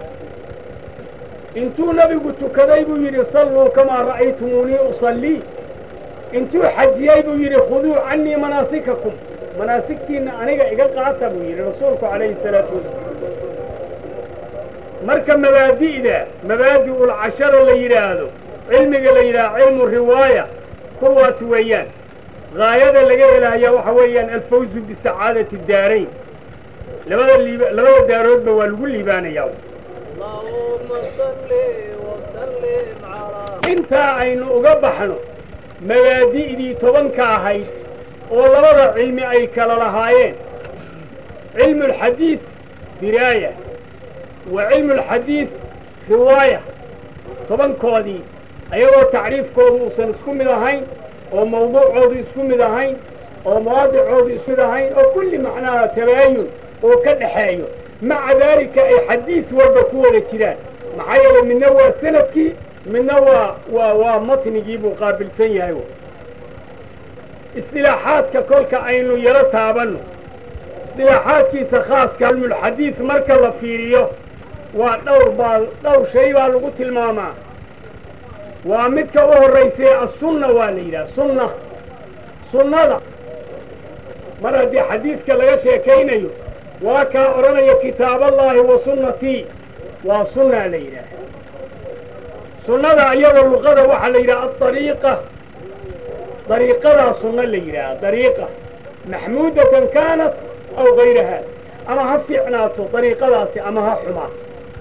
intuu nebigu tukaday buu yidhi salluu kamaa ra'aytumuunii usallii intuu xajiyey buu yidhi khuduu cannii manaasikakum manaasigtiinna aniga iga qaata buu yidhi rasuulku calayhi salaatu wasalaam marka mabaadi'da mabaadi'ulcashara la yidhaahdo cilmiga la yidhahdo cilmu riwaaya kuwaas weeyaan gaayada laga helaaya waxa weeyaan alfawzu bisacaadati daarayn labada liib labada daaroodba waa lagu liibaanayaa intaa aynu uga baxno mabaadi'dii tobanka ahayd oo labada cilmi ay kala lahaayeen cilmu alxadiid diraaya wa cilmu alxadiid riwaaya tobankoodii ayagoo tacriifkoodu uusan isku mid ahayn oo mawduucoodu isku mid ahayn oo mawaadicoodu isku mid ahayn oo kulli macnaha tabaayun oo ka dhaxeeyo maca daalika ay xadiis walba ku wada jiraan maxaa yeelay midna waa sanadkii midna waa waa waa matnigii buu qaabilsan yahay isdilaaxaadka kolka aynu yaro taabanno isdilaaxaadkiisa khaaska cilmulxadiid marka la fiiriyo waa dhowr baa dhowr shay baa lagu tilmaamaa waa midka u horraysay assunna waa la yidhaha sunna sunnada mar haddii xadiidka laga sheekaynayo waa kaa odhanaya kitaaballaahi wa sunnatii waa sunnaa la yidhaaha sunnada iyadoo luqada waxaa la yidhaha adariiqa dariiqadaa sunno la yidhaaha dariiqa maxmuudatan kaanat aw gayraha ama ha fiicnaato dariiqadaasi ama ha xumaato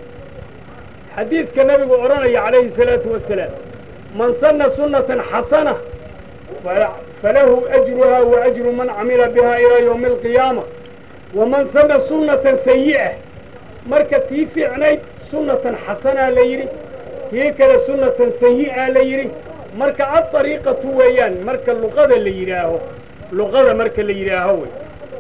xadiidka nabigu odhanaya calayhi salaatu wasalaam man sanna sunnatan xasana falahu ajruha wa ajru man camila biha ilaa yowmi alqiyaama waman sanna sunnatan sayi'a marka tii fiicnayd sunnatan xasanaa la yidhi tii kale sunnatan sayi'a la yidhi marka adariiqatu weeyaan marka luqada la yidhaaho luqada marka la yidhaaho wey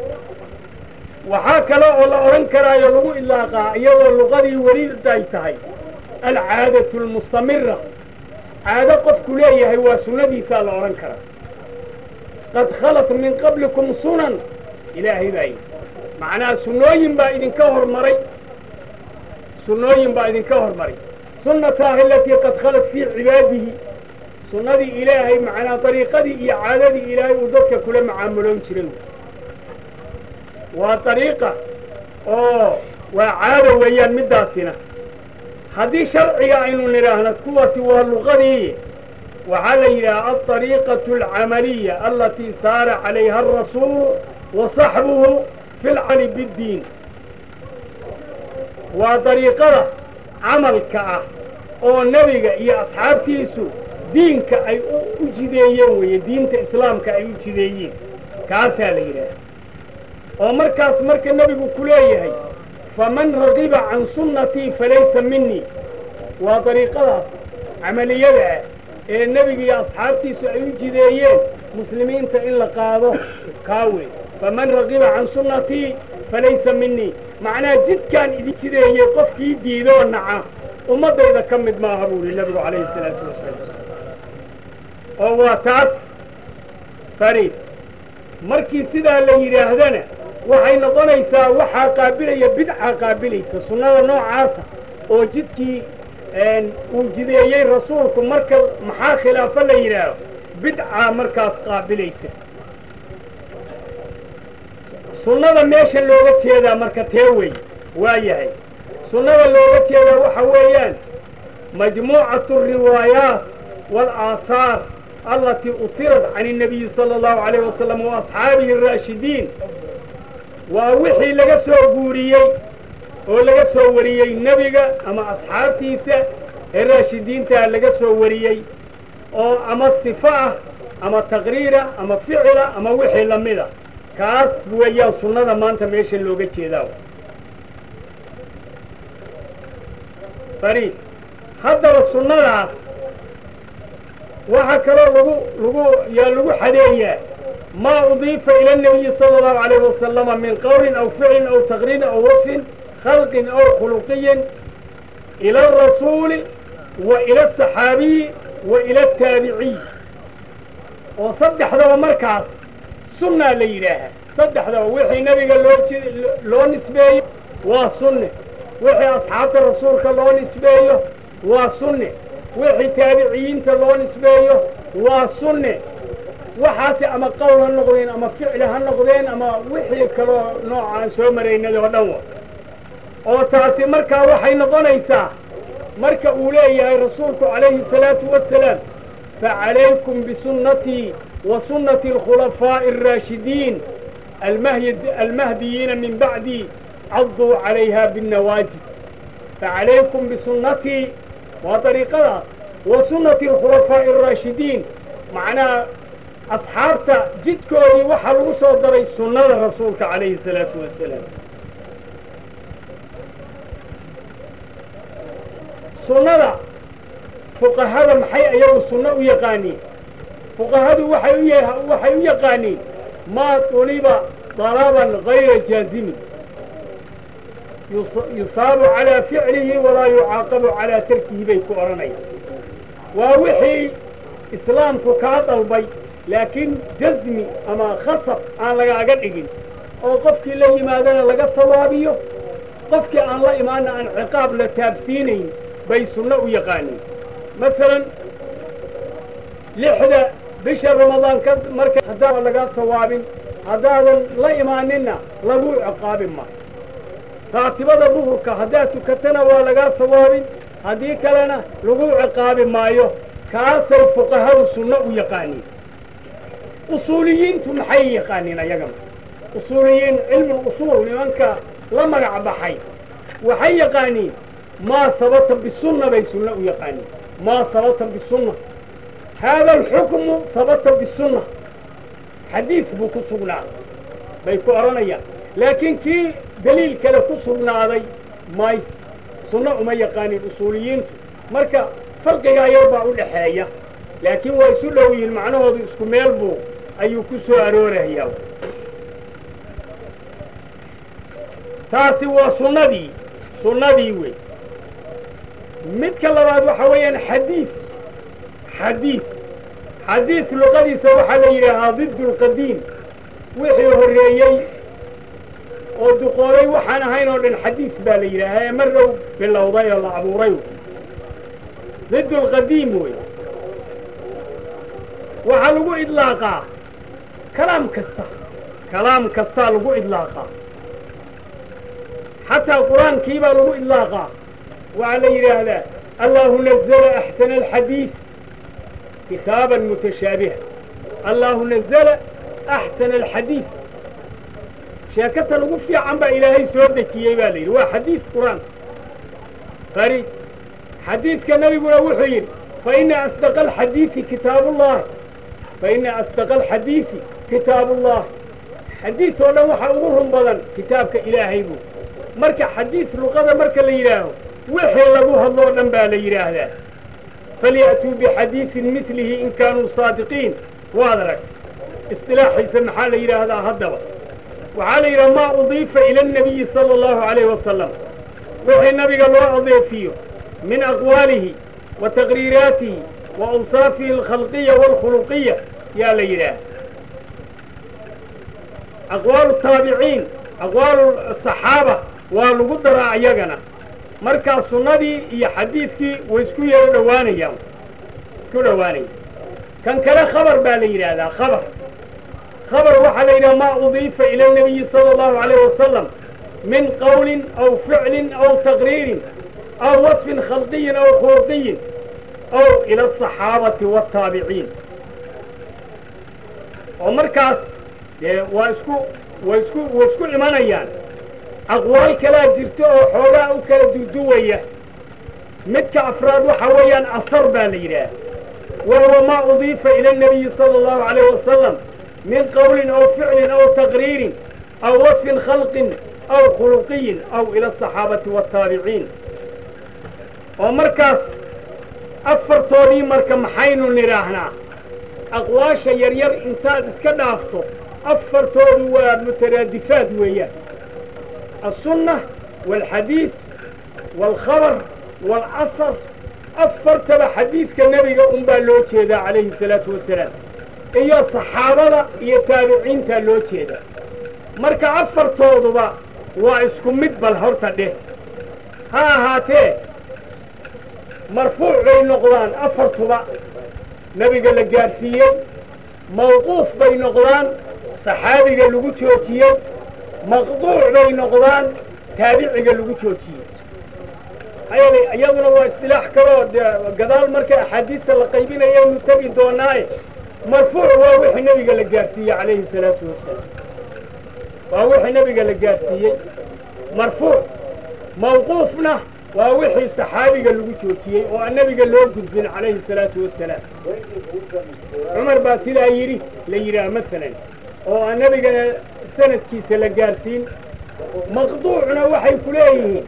waxaa kale oo la odhan karaayo lagu ilaaqaa iyadoo luqadii weliday tahay alcaadatu almustamira caado qofku leeyahay waa sunnadiisaa la odhan karaa qad khalat min qablikum sunan ilaahay baa yidhi macnaha sunnooyin baa idinka hormaray sunnooyin baa idinka hormaray sunnataahi alatii qad khalat fii cibaadihi sunnadii ilaahay macnaa dariiqadii iyo caadadii ilaahay uu dadka kula macaamuloon jiray waa dariiqa oo waa caada weeyaan middaasina haddii sharciga aynu nidhaahno kuwaasi waa luqadii waxaa la yidhaha aldariiqatu alcamaliya alatii saara calayha alrasuulu wa saxbuhu fi lcali biddiin waa dariiqada camalka ah oo nebiga iyo asxaabtiisu diinka ay u jideeyeen weeye diinta islaamka ay u jideeyeen kaasaa la yidhaaha oo markaas marka nebigu ku leeyahay faman ragiba can sunnatii falaysa minii waa dariiqadaas camaliyada ah ee nebiga iyo asxaabtiisu ay u jideeyeen muslimiinta in la qaado kaa wey faman ragiba can sunnatii falaysa minii macnaha jidkaan idin jideeyey qofkii diidoo naca ummaddayda ka mid maaha buu yihi nebigu calayhi salaatu wasalaam oo waa taas fariid markii sidaa la yidhaahdana waxay noqonaysaa waxaa qaabilaya bidca qaabilaysa sunnada noocaasa oo jidkii uu jideeyey rasuulku marka maxaa khilaafo la yidhaaho bidca markaas qaabilaysa sunnada meesha looga jeedaa marka tee wey waa yahay sunnada looga jeedaa waxa weeyaan majmuucatu alriwaayaat waalaahaar allatii usirat can الnabiyi salى اllahu alayh wasalam wa asxaabihi الraashidiin waa wixii laga soo guuriyey oo laga soo wariyey nebiga ama asxaabtiisa ee raashidiintaa laga soo wariyey oo ama sifo ah ama taqriira ama ficila ama wixii la mida kaas weeyaan sunnada maanta meesha looga jeedaa fariid haddaba sunnadaas waxaa kaloo lagu lagu yaa lagu xadeeyaa maa udiifa ila الnabiyi salى اllahu alayh wasalama min qowlin aw ficlin aw taqriirin aw wasfin khalqin aw khuluqiyin ila الrasuuli wa ila الصaxaabiyi wa ila الtaabiciy oo saddexdaba markaas sunnaa la yidhaahaa saddexdaba wixii nebiga loo loo nisbeeyo waa sunne wixii asxaabta rasuulka loo nisbeeyo waa sunne wixii taabiciyiinta loo nisbeeyo waa sunne waxaasi ama qowl ha noqdeen ama ficli ha noqdeen ama wixii kaloo noocaan soo maraynay oo dhan wa oo taasi markaa waxay noqonaysaa marka uu leeyahay rasuulku calayhi الsalaatu wasalaam facalaykum bisunnatii wa sunnati اlkhulafaaءi الraashidiin almahdiyiina min bacdii caduu calayha biاnnawaajid facalaykum bisunnatii waa dariiqadaas wa sunnati اlkhulafaaءi الraashidiin macnaha asxaabta jidkoodii waxaa lagu soo daray sunnada rasuulka calayhi الsalaatu wasalaam sunnada fuqahada maxay ayagu sunno u yaqaaniin fuqahadu waxay u waxay u yaqaaniin maa tuliba dalaban gayra jaazimin yusaabu calaa ficlihi walaa yucaaqabu calaa tarkihi bay ku odhanayaan waa wixii islaamku kaa dalbay laakiin jasmi ama khasab aan lagaaga dhigin oo qofkii la yimaadana laga sawaabiyo qofkii aan la imaanna aan ciqaab la taabsiinayn bay sunno u yaqaaniin masalan lixda bisha ramadaan ka marka haddaan laga sawaabin haddaadan la imaaninna lagu ciqaabin maayo raatibada duhurka haddaad tukatana waa lagaa sawaabin haddii kalena lagu ciqaabi maayo kaasay fuqahadu sunno u yaqaaniin usuuliyiintu maxay yaqaaniin ayagana usuuliyiin cilmul usuul nimanka la magac baxay waxay yaqaaniin maa sabata bisunna bay sunno u yaqaaniin maa sabata bisunna haada alxukmu sabata bisunna xadiis buu ku sugnaaday bay ku odhanayaan laakiin kii deliil kale ku sugnaaday may sunno uma yaqaaniin usuuliyiintu marka farqigaa yar baa u dhaxeeya laakiin waa isu dhow yihiin macnahoodu isku meel buu ayuu ku soo aroorayaa taasi waa sunnadii sunnadii wey midka labaad waxaa weeyaan xadiid xadiid xadiid luqadiisa waxaa la yidhaahaa diddu lqadiim wixii horreeyey oo duqoobay waxaan ahayn oo dhan xadiid baa la yidhaahaa ee mar dhow bilowday oo la abuuray diddu lqadiim wey waxaa lagu idlaaqaa kalaam kasta kalaam kastaa lagu idlaaqaa xataa qur-aankii baa lagu idlaaqaa waxaa la yidhaahdaa allahu nazla axsana alxadiid kitaaban mutashaabiha allahu nazla axsana alxadiid sheekatan ugu fiican baa ilaahay soo dejiyey baa la yidhi waa xadiid qur-aan fari xadiidka nebiguna wuxuu yidhi faina asdaqa alxadiidi kitaabullahi faina asdaqa alxadiidi kitaabullahi xadiid oo dhan waxaa ugu run badan kitaabka ilaahay buu marka xadiid luqada marka la yidhaaho wixii lagu hadloo dhan baa la yidhaahdaa falya'tuu bixadiidin midlihi in kaanuu saadiqiin waad arag isdilaaxiisa maxaa la yidhaahdaa haddaba waxaa la yidhaha maa udiifa ila annabiyi sala allahu calayh wasalam wixii nabiga loo adeefiyo min aqwaalihi wa taqriiraatihi wa awsaafihi alkhalqiya waalkhuluqiya yaa la yidhaah aqwaalu taabiciin aqwaalu saxaaba waa lagu daraa iyagana markaa sunnadii iyo xadiidkii way isku yaro dhowaanayaan isku dhowaanaya kan kale khabar baa la yidhaahdaa khabar khabar waxaa la yidhaha maa udiifa ila الnabiyi salى اllahu عalayh wasalam min qowlin aw ficlin aw taqriirin aw wasfin khalqiyin aw khuluqiyin aw ila الصaxaabati wالtaabiciin oo markaas dee waa isku way isku way isku imanayaan aqwaal kalaa jirto oo xoogaa u kala duduwaya midka afraad waxa weeyaan asar baa la yidhaah wahuwa maa udiifa ila الnabiyi salى اllahu عalayh wasalam min qowlin aw ficlin aw taqriirin aw wasfin khalqin aw khuluqiyin aw ila asaxaabati wاtaabiciin oo markaas afartoodii marka maxaynu nidhaahnaa aqwaasha yaryar intaad iska dhaafto afartoodu waa mutaraadifaad weeyaan الsunة والxadiiث والkhabr والcasr afartaba xadiidka nebiga un baa loo jeedaa calayhi الsalaaةu wasalaam iyo saxaabada iyo taabiciintaa loo jeedaa marka afartooduba waa isku mid bal horta dheh ha ahaatee marfuuc bay noqdaan afartuba nebiga la gaadhsiiyey mawquuf bay noqdaan saxaabiga lagu joojiyey maqduuc bay noqdaan taabiciga lagu joojiyey hayale iyaduna waa isdilaax kaloo dee gadaal marka axaadiista la qaybinayaynu tegi doonaaye marfuuc waa wixii nebiga la gaadhsiiyey calayhi salaatu wasalaam waa wixii nebiga la gaadhsiiyey marfuuc mawquufna waa wixii saxaabiga lagu joojiyey oo aan nebiga loo gudbin calayhi salaatu wasalaam cumar baa sidaa yidhi la yidhaah masalan oo aan nebigana sanadkiisa la gaadhsiin maqduucna waxay ku leeyihiin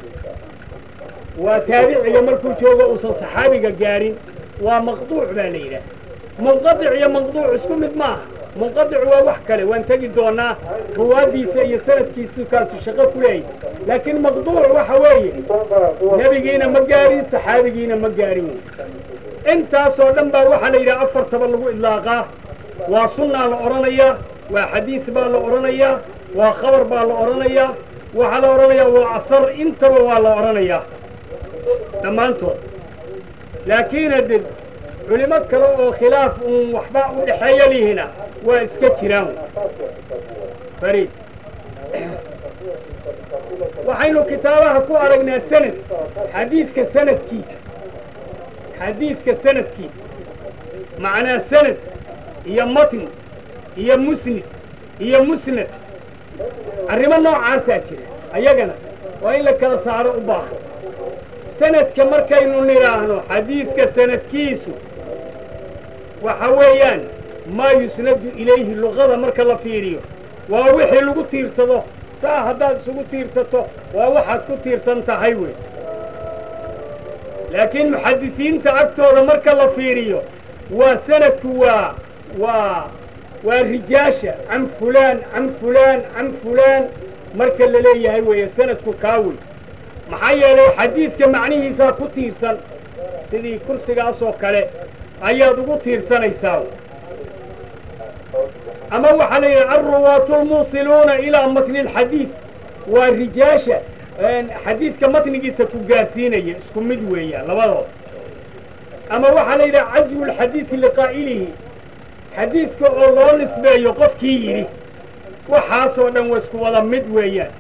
waa taabiciga markuu joogo uusan saxaabiga gaadhin waa maqduuc baa la yidhaah munqadic iyo maqduuc isku mid maaha munqadic waa wax kale waan tegi doonaa ruwaaddiisa iyo sanadkiisu kaasu shaqo ku leeyahy laakiin maqduuc waxa weeye nebigiina ma gaadhin saxaabigiina ma gaadhin intaasoo dhan baa waxaa la yidhaha afartaba lagu idlaaqaa waa sunnaa la odhanayaa waa xadiis baa la odhanayaa waa khabar baa la odhanayaa waxaa la odhanayaa waa asar intaba waa la odhanayaa dhammaantood laakiin hadde culimo kale oo khilaaf uun waxba u dhexeeya lihina waa iska jiraan fariid waxaynu kitaabaha ku aragnaa sanad xadiidka sanadkiisa xadiidka sanadkiisa macnaa sanad iyo matn iyo musnid iyo musnad arrimo noocaasaa jira ayagana waa in la kala saaro u baahan sanadka markaynu nidhaahno xadiidka sanadkiisu waxa weeyaan maa yusnadu ilayhi luqada marka la fiiriyo waa wixii lagu tiirsado saa haddaad isugu tiirsato waa waxaad ku tiirsan tahay wey laakiin muxadisiinta agtooda marka la fiiriyo waa sanadku waa waa waa rijaasha can fulaan can fulaan can fulaan marka la leeyahay weeye sanadku kaa wey maxaa yeelay xadiidka macnihiisaa ku tiirsan sidii kursigaasoo kale ayaad ugu tiirsanaysaa ama waxaa la yidhaha alruwaatu lmuusiluuna ilaa matni alxadiid waa rijaasha xadiidka matnigiisa ku gaarsiinaya isku mid weeyaan labadood ama waxaa la yidhaha caswu lxadiidi liqaa'ilihi xadiidka oo loo nisbeeyo qofkii yidhi waxaasoo dhan wa isku wada mid weeyaan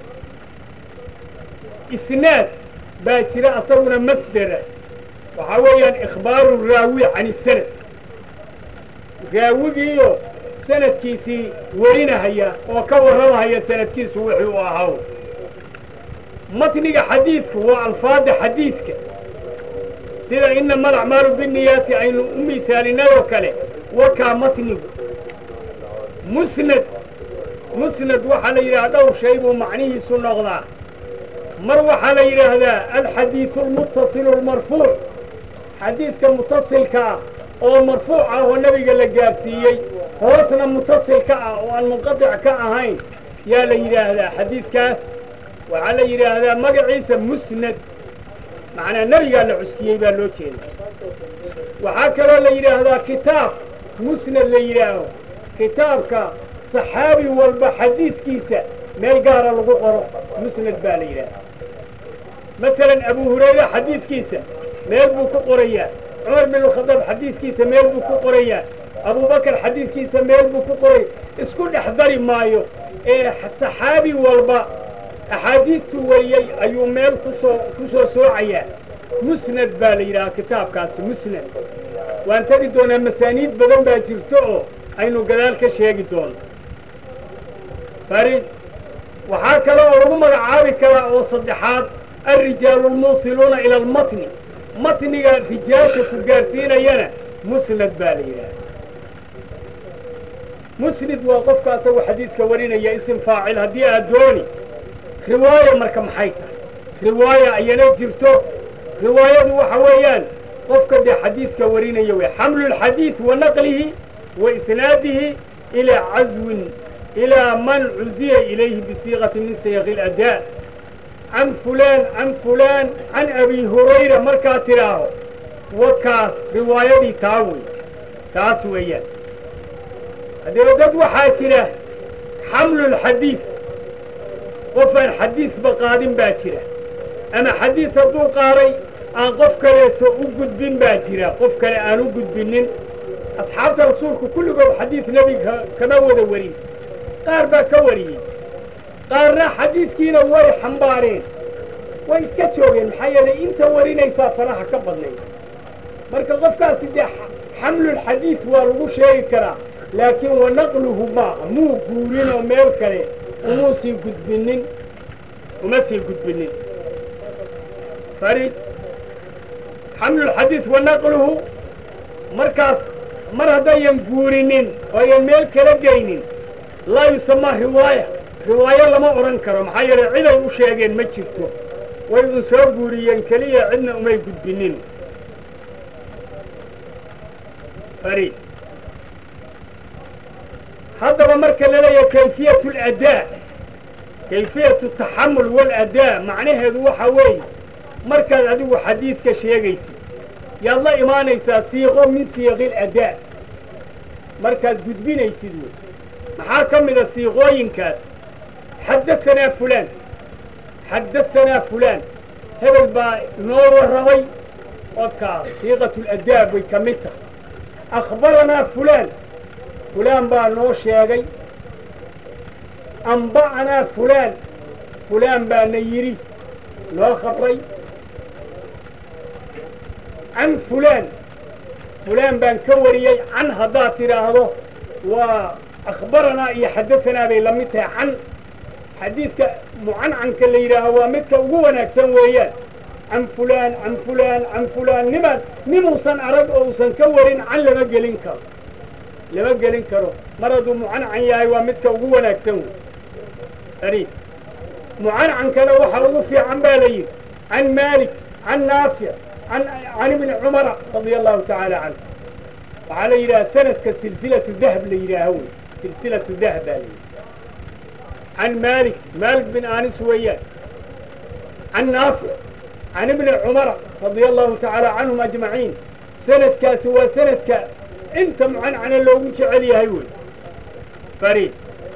isnaad baa jira asaguna masdera waxaa weeyaan ikhbaaru raawi can isanad raawigiiyo sanadkiisii warinahaya oo ka warramahaya sanadkiisu wixii u ahaa matniga xadiidku waa alfaada xadiidka sida inama alacmaalu binniyaati aynu u misaalinadoo kale wakaa matnigu musnad musnad waxaa la yidhaha dhowr shay buu macnihiisu noqdaa mar waxaa la yidhaahdaa alxadiidu almuttasilu almarfuuc xadiidka mutasilka ah oo marfuuc ah oo nebiga la gaadhsiiyey hoosna mutasilka ah oo aan munqadic ka ahayn yaa la yidhaahdaa xadiidkaas waxaa la yidhaahdaa magaciisa musnad macnaa nebigaa la cuskiyey baa loo jeeda waxaa kaloo la yidhaahdaa kitaab musnad la yidhaaho kitaabka saxaabi walba xadiidkiisa meel gaara lagu qoro musnad baa la yidhaaha masalan abu hurayra xadiidkiisa meel buu ku qorayaa cumar bin khadaab xadiidkiisa meel buu ku qorayaa abubakar xadiidkiisa meel buu ku qoray isku dhex dari maayo ee saxaabi walba axaadiidtuu wariyey ayuu meel kusoo ku soo soocayaa musnad baa la yidhahaa kitaabkaasi musnad waan tegi doonaa masaaniid badan baa jirto oo aynu gadaal ka sheegi doono farid waxaa kale oo lagu magacaabi karaa oo saddexaad alrijaalu lmuusiluuna ila almatni matniga rijaasha ku gaarsiinayana musnad baa la yidhaahda musnid waa qofka asagu xadiidka warinaya isim faacil haddii aad dooni riwaaya marka maxay tahay riwaaya ayana jirto riwaayadu waxa weeyaan qofka dee xadiidka warinaya wey xamlu lxadiid wa naqlihi wa isnaadihi ilaa caswin ilaa man cuziya ilayhi bisiiqati min sayaqi ladaa can fulaan can fulaan can abi hurayra markaa tidhaaho wakaas riwaayadii taa wey taas weeyaan haddee dad waxaa jira xamlulxadiid qofaan xadiidba qaadin baa jira ama xadiid hadduu qaaday aan qof kaleeto u gudbin baa jira qof kale aan u gudbinin asxaabta rasuulku kulligood xadiid nebiga kama wada warin qaar baa ka wariyey qaarna xadiidkiina way xambaareen way iska joogeen maxaa yeelay inta warinaysaa faraha ka badnayd marka qofkaasi dee xamlulxadiid waa lagu sheegi karaa laakiin wa naqluhu maaha muu guurin oo meel kale umuu sii gudbinin uma sii gudbinin farid xamlulxadiid wa naqluhu markaas mar haddayan guurinin oo ayan meel kala geynin laa yusamaa riwaaya riwaayo lama odhan karo maxaa yeelay ciday u sheegeen ma jirto way un soo guuriyeen keliya cidna umay gudbinin farid haddaba marka la leeyahay kayfiyatu aladaa kayfiyatu taxamul waaladaa macnaheedu waxa weeye markaad adigu xadiidka sheegaysid yaad la imaanaysaa siiqo min siiqil adaa markaad gudbinaysid wey maxaa ka mida siiqooyinkaas xaddaanaa fulaan xaddaanaa fulaan hebel baa noo warramay okaa siiqatu ladaa bay ka mid tahay akhbaranaa fulaan fulaan baa noo sheegay amba'anaa fulaan fulaan baa na yidhi noo khabray can fulaan fulaan baan ka wariyey can haddaad tidhaahdo waa akhbaranaa iyo xadaanaa bay la mid tahay can xadiidka mucancanka la yidhaaho waa midka ugu wanaagsan weeyaan can fulaan can fulaan can fulaan nimaan ninuusan arag oo uusan ka warin can lama gelin karo lama gelin karo mar hadduu mucancan yahay waa midka ugu wanaagsan wey ari mucancankana waxaa ugu fiican baa la yidhi can maalik can naafic can ibni cumara radia allahu tacaala canhu waxaa la yidhaha sanadka silsilatu dahab la yidhaaho wey silsilatu dahab baa la yidhi can maalik maalik bin anis weeyaan can naafic can ibni cumara radia allahu tacaala canhum ajmaciin sanadkaasi waa sanadka inta mucancana loogu jecel yahay wey fariid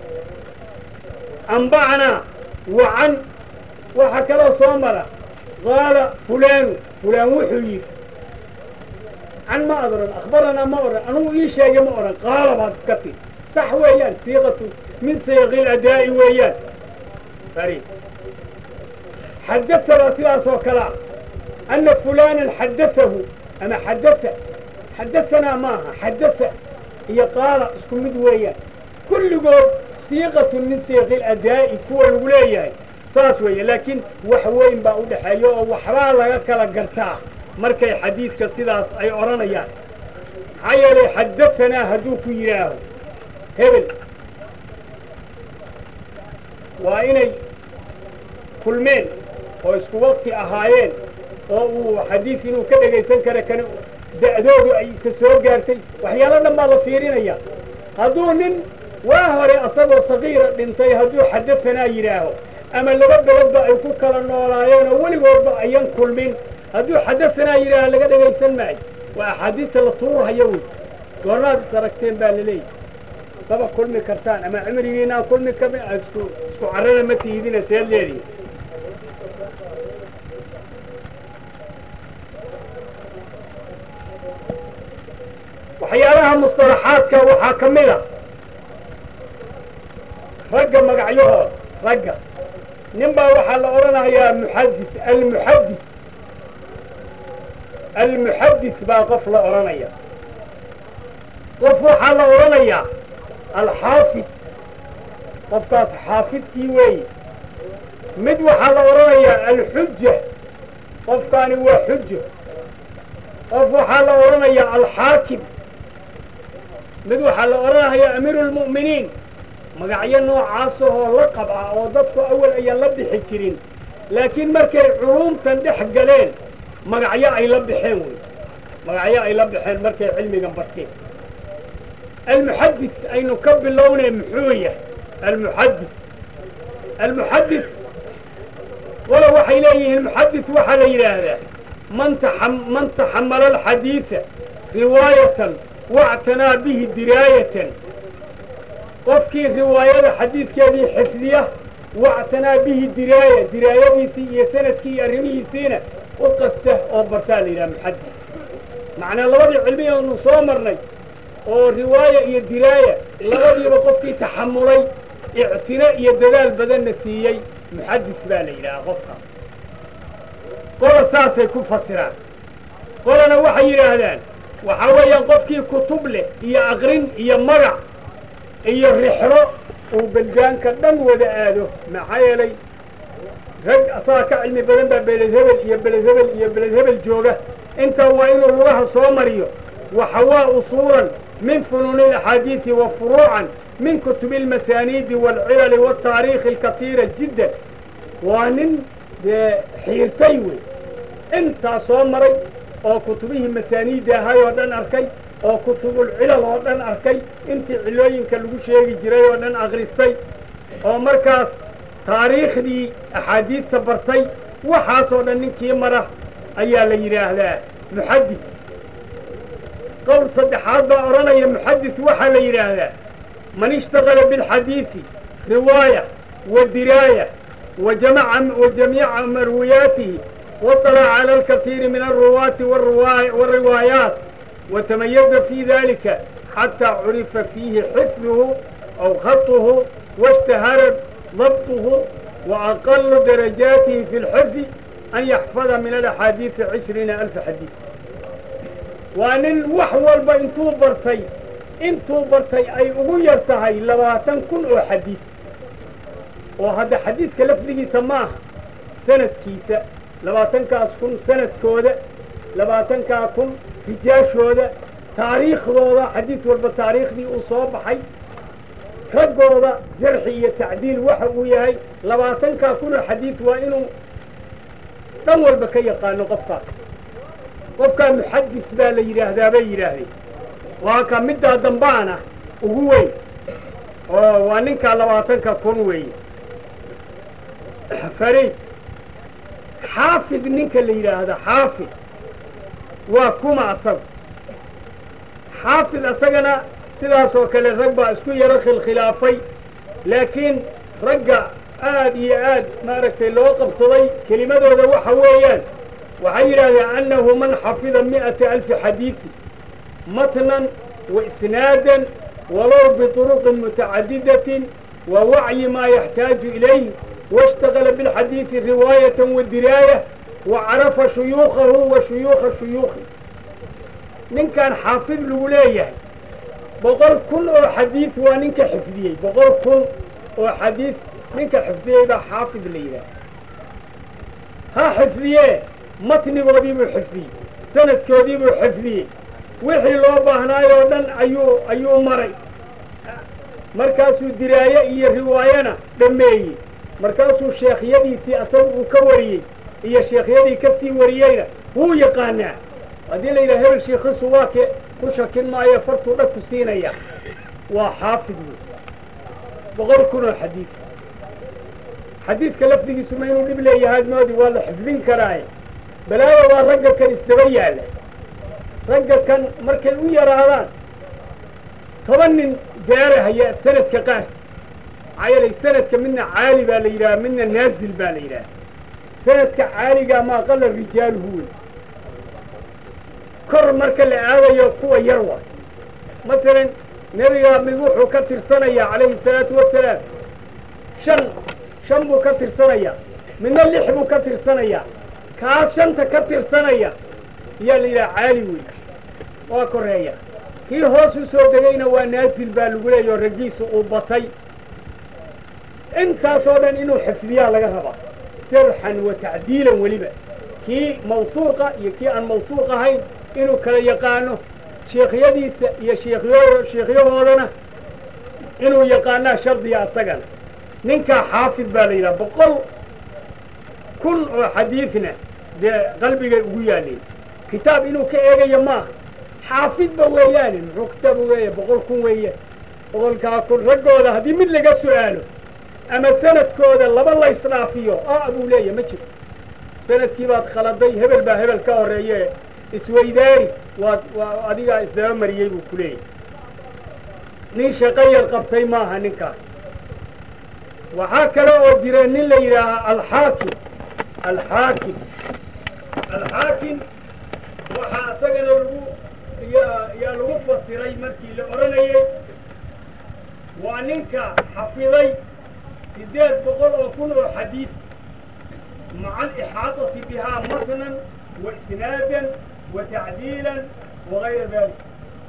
amba'anaa wa can waxaa kaloo soo mara qaala fulaanu fulaan wuxuu yidhi can ma ad odhan akhbaranaa ma odhan anugu ii sheegay ma odhan qaala baad iska tii sax weeyaan siiqatu min sayaqil adaa'i weeyaan fariid xadaanaa sidaas oo kalea anna fulaanan xadaahu ama xadaa xadaanaa maaha xadaa iyo qaala isku mid weeyaan kulligood siiqatun min siiqi ladaa'i kuwa lagu leeyahay saas weeye laakiin wax weyn baa u dhexeeya oo waxbaa laga kala gartaa markay xadiidka sidaas ay odhanayaan maxaa yeelay xadaanaa hadduu ku yidhaaho hebel waa inay kulmeen oo isku wakti ahaayeen oo uu xadiid inuu ka dhegaysan kara kana da'doodu ay isa soo gaartay waxyaalo dhan baa la fiirinaya hadduu nin waa hore asagoo sagiira dhintay hadduu xadaanaa yidhaaho ama laba beledba ay ku kala noolaayeen oo weligoodba ayan kulmin hadduu xadaanaa yidhaaho laga dhegaysan maayo waa axaadiista la tuurhayo wey goornaad is aragteen baa laleeyahy maba kulmi kartaan ama cimrigiinaan kulmi karna isku isku carrana ma tihidina seed leedihi waxyaalaha mustalaxaadka waxaa ka mid a ragga magacyahooda ragga nin baa waxaa la odhanayaa muxadis almuxadis almuxadis baa qof la odhanaya qof waxaa la odhanayaa alxaafid qofkaas xaafidkii weeye mid waxaa la odhanayaa alxuja qofkaani waa xujo qof waxaa la odhanayaa alxaakim mid waxaa la odhanayaa amiiru lmu'miniin magacyo noocaasahoo la qabca oo dadku awal ayaan la bixi jirin laakiin markay culuumtan dhex galeen magacyo ay la baxeen wey magacyo ay la baxeen markay cilmigan barteen almuxadis aynu ka bilownay muxuu yahay almuxadis almuxadis walo waxay leeyihiin muxadis waxaa la yidhaahdaa man man taxamala alxadiida riwaayatan wactanaa bihi diraayatan qofkii riwaayada xadiidkeedii xifdiya wactanaa bihi diraaya diraayadiisii iyo sanadkii iyo arrimihiisiina u qasta oo bartaa la yidhaha muxadis macnaa labadii cilmi aanu soo marnay oo riwaaya iyo diraaya labadiiba qofkii taxamulay ictino iyo dadaal badanna siiyey muxadis baa la yidhahaa qofkaas qola saasay ku fasiraan qolana waxay yidhaahdaan waxaa weeyaan qofkii kutub leh iyo aqrin iyo magac iyo rixro uu beldaanka dhan wada aado maxaa yeelay rag asaga ka cilmi badan baa beled hebel iyo beled hebel iyo beled hebel jooga intaa waa inuu lugaha soo mariyo waxawaa usuulan min funuuni alaxaadiisi wa furuucan min kutubi almasaaniidi waalcilali waaltaariikhi alkatiira jiddan waa nin dee xiirtay wey intaa soo maray oo kutubihii masaaniidda ahay oo dhan arkay oo kutubulcilal oo dhan arkay intii cilooyinka lagu sheegi jiray oo dhan akhristay oo markaas taariikhdii axaadiista bartay waxaasoo dhan ninkii mara ayaa la yidhaahdaa muxadis qowl saddexaad baa odhanaya muxadis waxaa la yidhaahdaa man ishtaqala bilxadiisi riwaaya wa diraaya wa jamiica marwiyaatihi waطalaca cala alkaiiri min alruwaati wاriwaayaat watamayaza fi dalika xataa curifa fiihi xifduhu aw khaطuhu washtahara dabطuhu وأقل درجاته في الحفظ أن يحفظ من الأحاديث عشرين ألف حديث وأن وحول بإنتو برتي إنتو برتي أي أغير تهي لباتن كن أو حديث وهذا حديث كلفذي سماه سنة كيسة لباتن كاس كن سنة كودة لباتن كا كن هجاشودة تاريخ ذولا حديث والبتاريخ دي أصاب حي raggooda jarxi iyo tacdiil waxa uu yahay labaatankaa kuna xadiis waa inuu dhan walba ka yaqaano qofkaas qofkaa muxadis baa la yidhaahdaa bay yidhaahdeen waa ka middaa dambaana ugu weyn oo waa ninkaa labaatanka kun weeye fariid xaafid ninka la yidhaahda xaafid waa kuma asagu xaafid asagana sidaas oo kale rag baa isku yaro khilkhilaafay laakiin ragga aad iyo aad maaragtay loo qabsaday kelimadooda waxa weeyaan waxay yidhahdeen annahu man xafida mi'ata alfi xadiisi matnan wa isnaadan walow bituruqin mutacadidatin wa wacyi maa yaxtaaju ilayh waاshtagala bilxadiisi riwaayatan wa diraaya wa carafa shuyuukhahu wa shuyuukha shuyuukhi ninkan xaafid lagu leeyahay boqol kun oo xadiis waa ninka xifdiyey boqol kun oo xadiis ninka xifdiyey baa xaafid la yidhaah ha xifdiyee matnigoodii buu xifdiyey sanadkoodii buu xifdiyey wixii loo baahnaay oo dhan ayuu ayuu maray markaasuu diraaye iyo riwaayana dhammeeyey markaasuu sheekhyadiisii asaga uu ka wariyey iyo sheekhyadii ka sii wariyeyna wuu yaqaanaa haddii la yidhaha hebel shiikhisu waa ke ku shakin maayo fartuu dhagku siinaya waa xaafid wey boqol kun oo xadiid xadiidka lafdigiisu ma inuu dhib leeyahay moodi waa la xifdin karaaye balaayo waa ragga kan isdaba yaalla ragga kan markay u yaraadaan toban nin gaarahaya sanadka qaar maxaa yeelay sanadka midna caali baa la yidhaha midna naazil baa la yidhaha sanadka caaligaa ma aqala rijaaluhu wey kor marka la aadayo kuwa yar waa masalan nebiga mid wuxuu ka tirsanayaa calayhi salaatu wasalaam shan shan buu ka tirsanayaa midna lix buu ka tirsanayaa kaas shanta ka tirsanaya ayaa la yidhaha caali wey waa koreeya kii hoos u soo degayna waa naasil baa lagu leeya oo raggiisu uu batay intaasoo dhan inuu xifdiyaa laga rabaa jarxan wa tacdiilan weliba kii mawsuuqa iyo kii aan mawsuuq ahayn inuu kala yaqaano sheekhyadiisa iyo sheekyo sheekhyahoodana inuu yaqaanaa shardiga asagana ninkaa xaafid baa la yidhaha boqol kun oo xadiidna dee qalbigay ugu yaalleen kitaab inuu ka eegayo maaha xaafidba weeyaane muxuu kitaab ugeeya boqol kun weeye boqolkaa kun raggooda haddii mid laga su'aalo ama sanadkooda laba la isdhaafiyo a buu leeya ma jiro sanadkii baad khaladay hebel baa hebel ka horreeye isweydaari waad waa adigaa isdaba mariyey buu ku leeyahy nin shaqo yar qabtay maaha ninkaas waxaa kale oo jira nin la yidhaahaa alxaakim alxaakim alxaakim waxaa isagana lagu yaa yaa lagu fasiray markii la odhanayay waa ninka xafiday siddeed boqol oo kun oo xadiid maca alixaadati bihaa matnan wa isnaadan wa tacdiilan wagayra dalik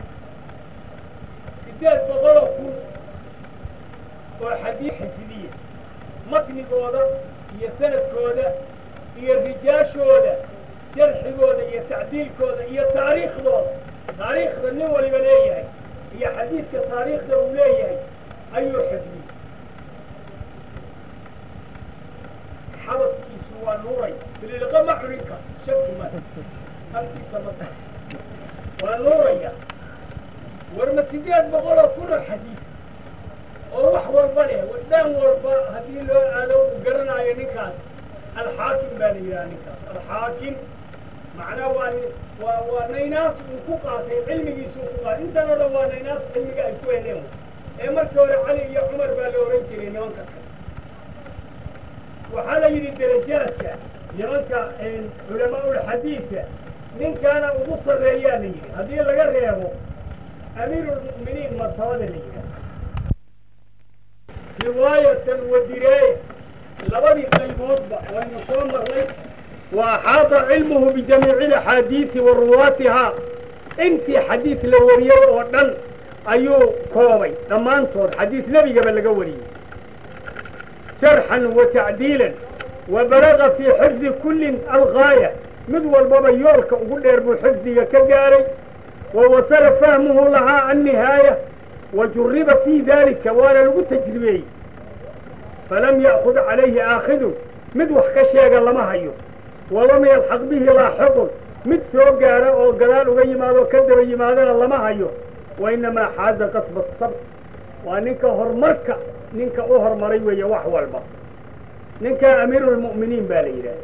siddeed boqol oo kun oo xadiid xifdiya matnigooda iyo sanadkooda iyo rijaashooda jarxigooda iyo tacdiilkooda iyo taariikhdooda taariikhda nin waliba leeyahay iyo xadiidka taariikhda uu leeyahay ayuu xifdiyey xabadkiisu waa nuuray bililqa ma cunin karo shaki ma halkiisa ma sax waa nuuraya warma sideed boqol oo kun oo xadiid oo wax walba leh dhan walba haddii loo aado uu garanaayo ninkaas alxaakim baa la yidhaha ninkaas alxaakim macnaa waa waa waa naynaas uu ku qaatay cilmigiisu uu ku qaatay intan oo dhan waa naynaas cilmiga ay ku heleen ee markii hore cali iyo cumar baa la ohan jiray nimanka kale waxaa la yidhi darajaadka nimanka culamaa'ulxadiidka ninkaana ugu sarreeyaa la yidhi haddii laga reebo amiirulmu'miniin martabada la yidhaha riwaayatan wa diraaya labadii qayboodba waynu soo marnay wa axaata cilmuhu bijamiici alaxaadiidi wa ruwaatihaa intii xadiid la wariyey oo dhan ayuu koobay dhammaantood xadiid nebigaba laga wariyey jarxan wa tacdiilan wa balaga fii xifdi kullin algaaya mid walbaba yoolka ugu dheer buu xifdiga ka gaaray wa wasala fahmuhu lahaa annihaaya wa juriba fii daalika waana lagu tajribeeyey falam ya'khud calayhi aakhidun mid wax ka sheega lama hayo walam yalxaq bihi laaxiqun mid soo gaara oo gadaal uga yimaado ka daba yimaadana lama hayo wa innamaa xaaza qasba asabr waa ninka horumarka ninka u horumaray weeye wax walba ninka amiirulmu'miniin baa la yidhaha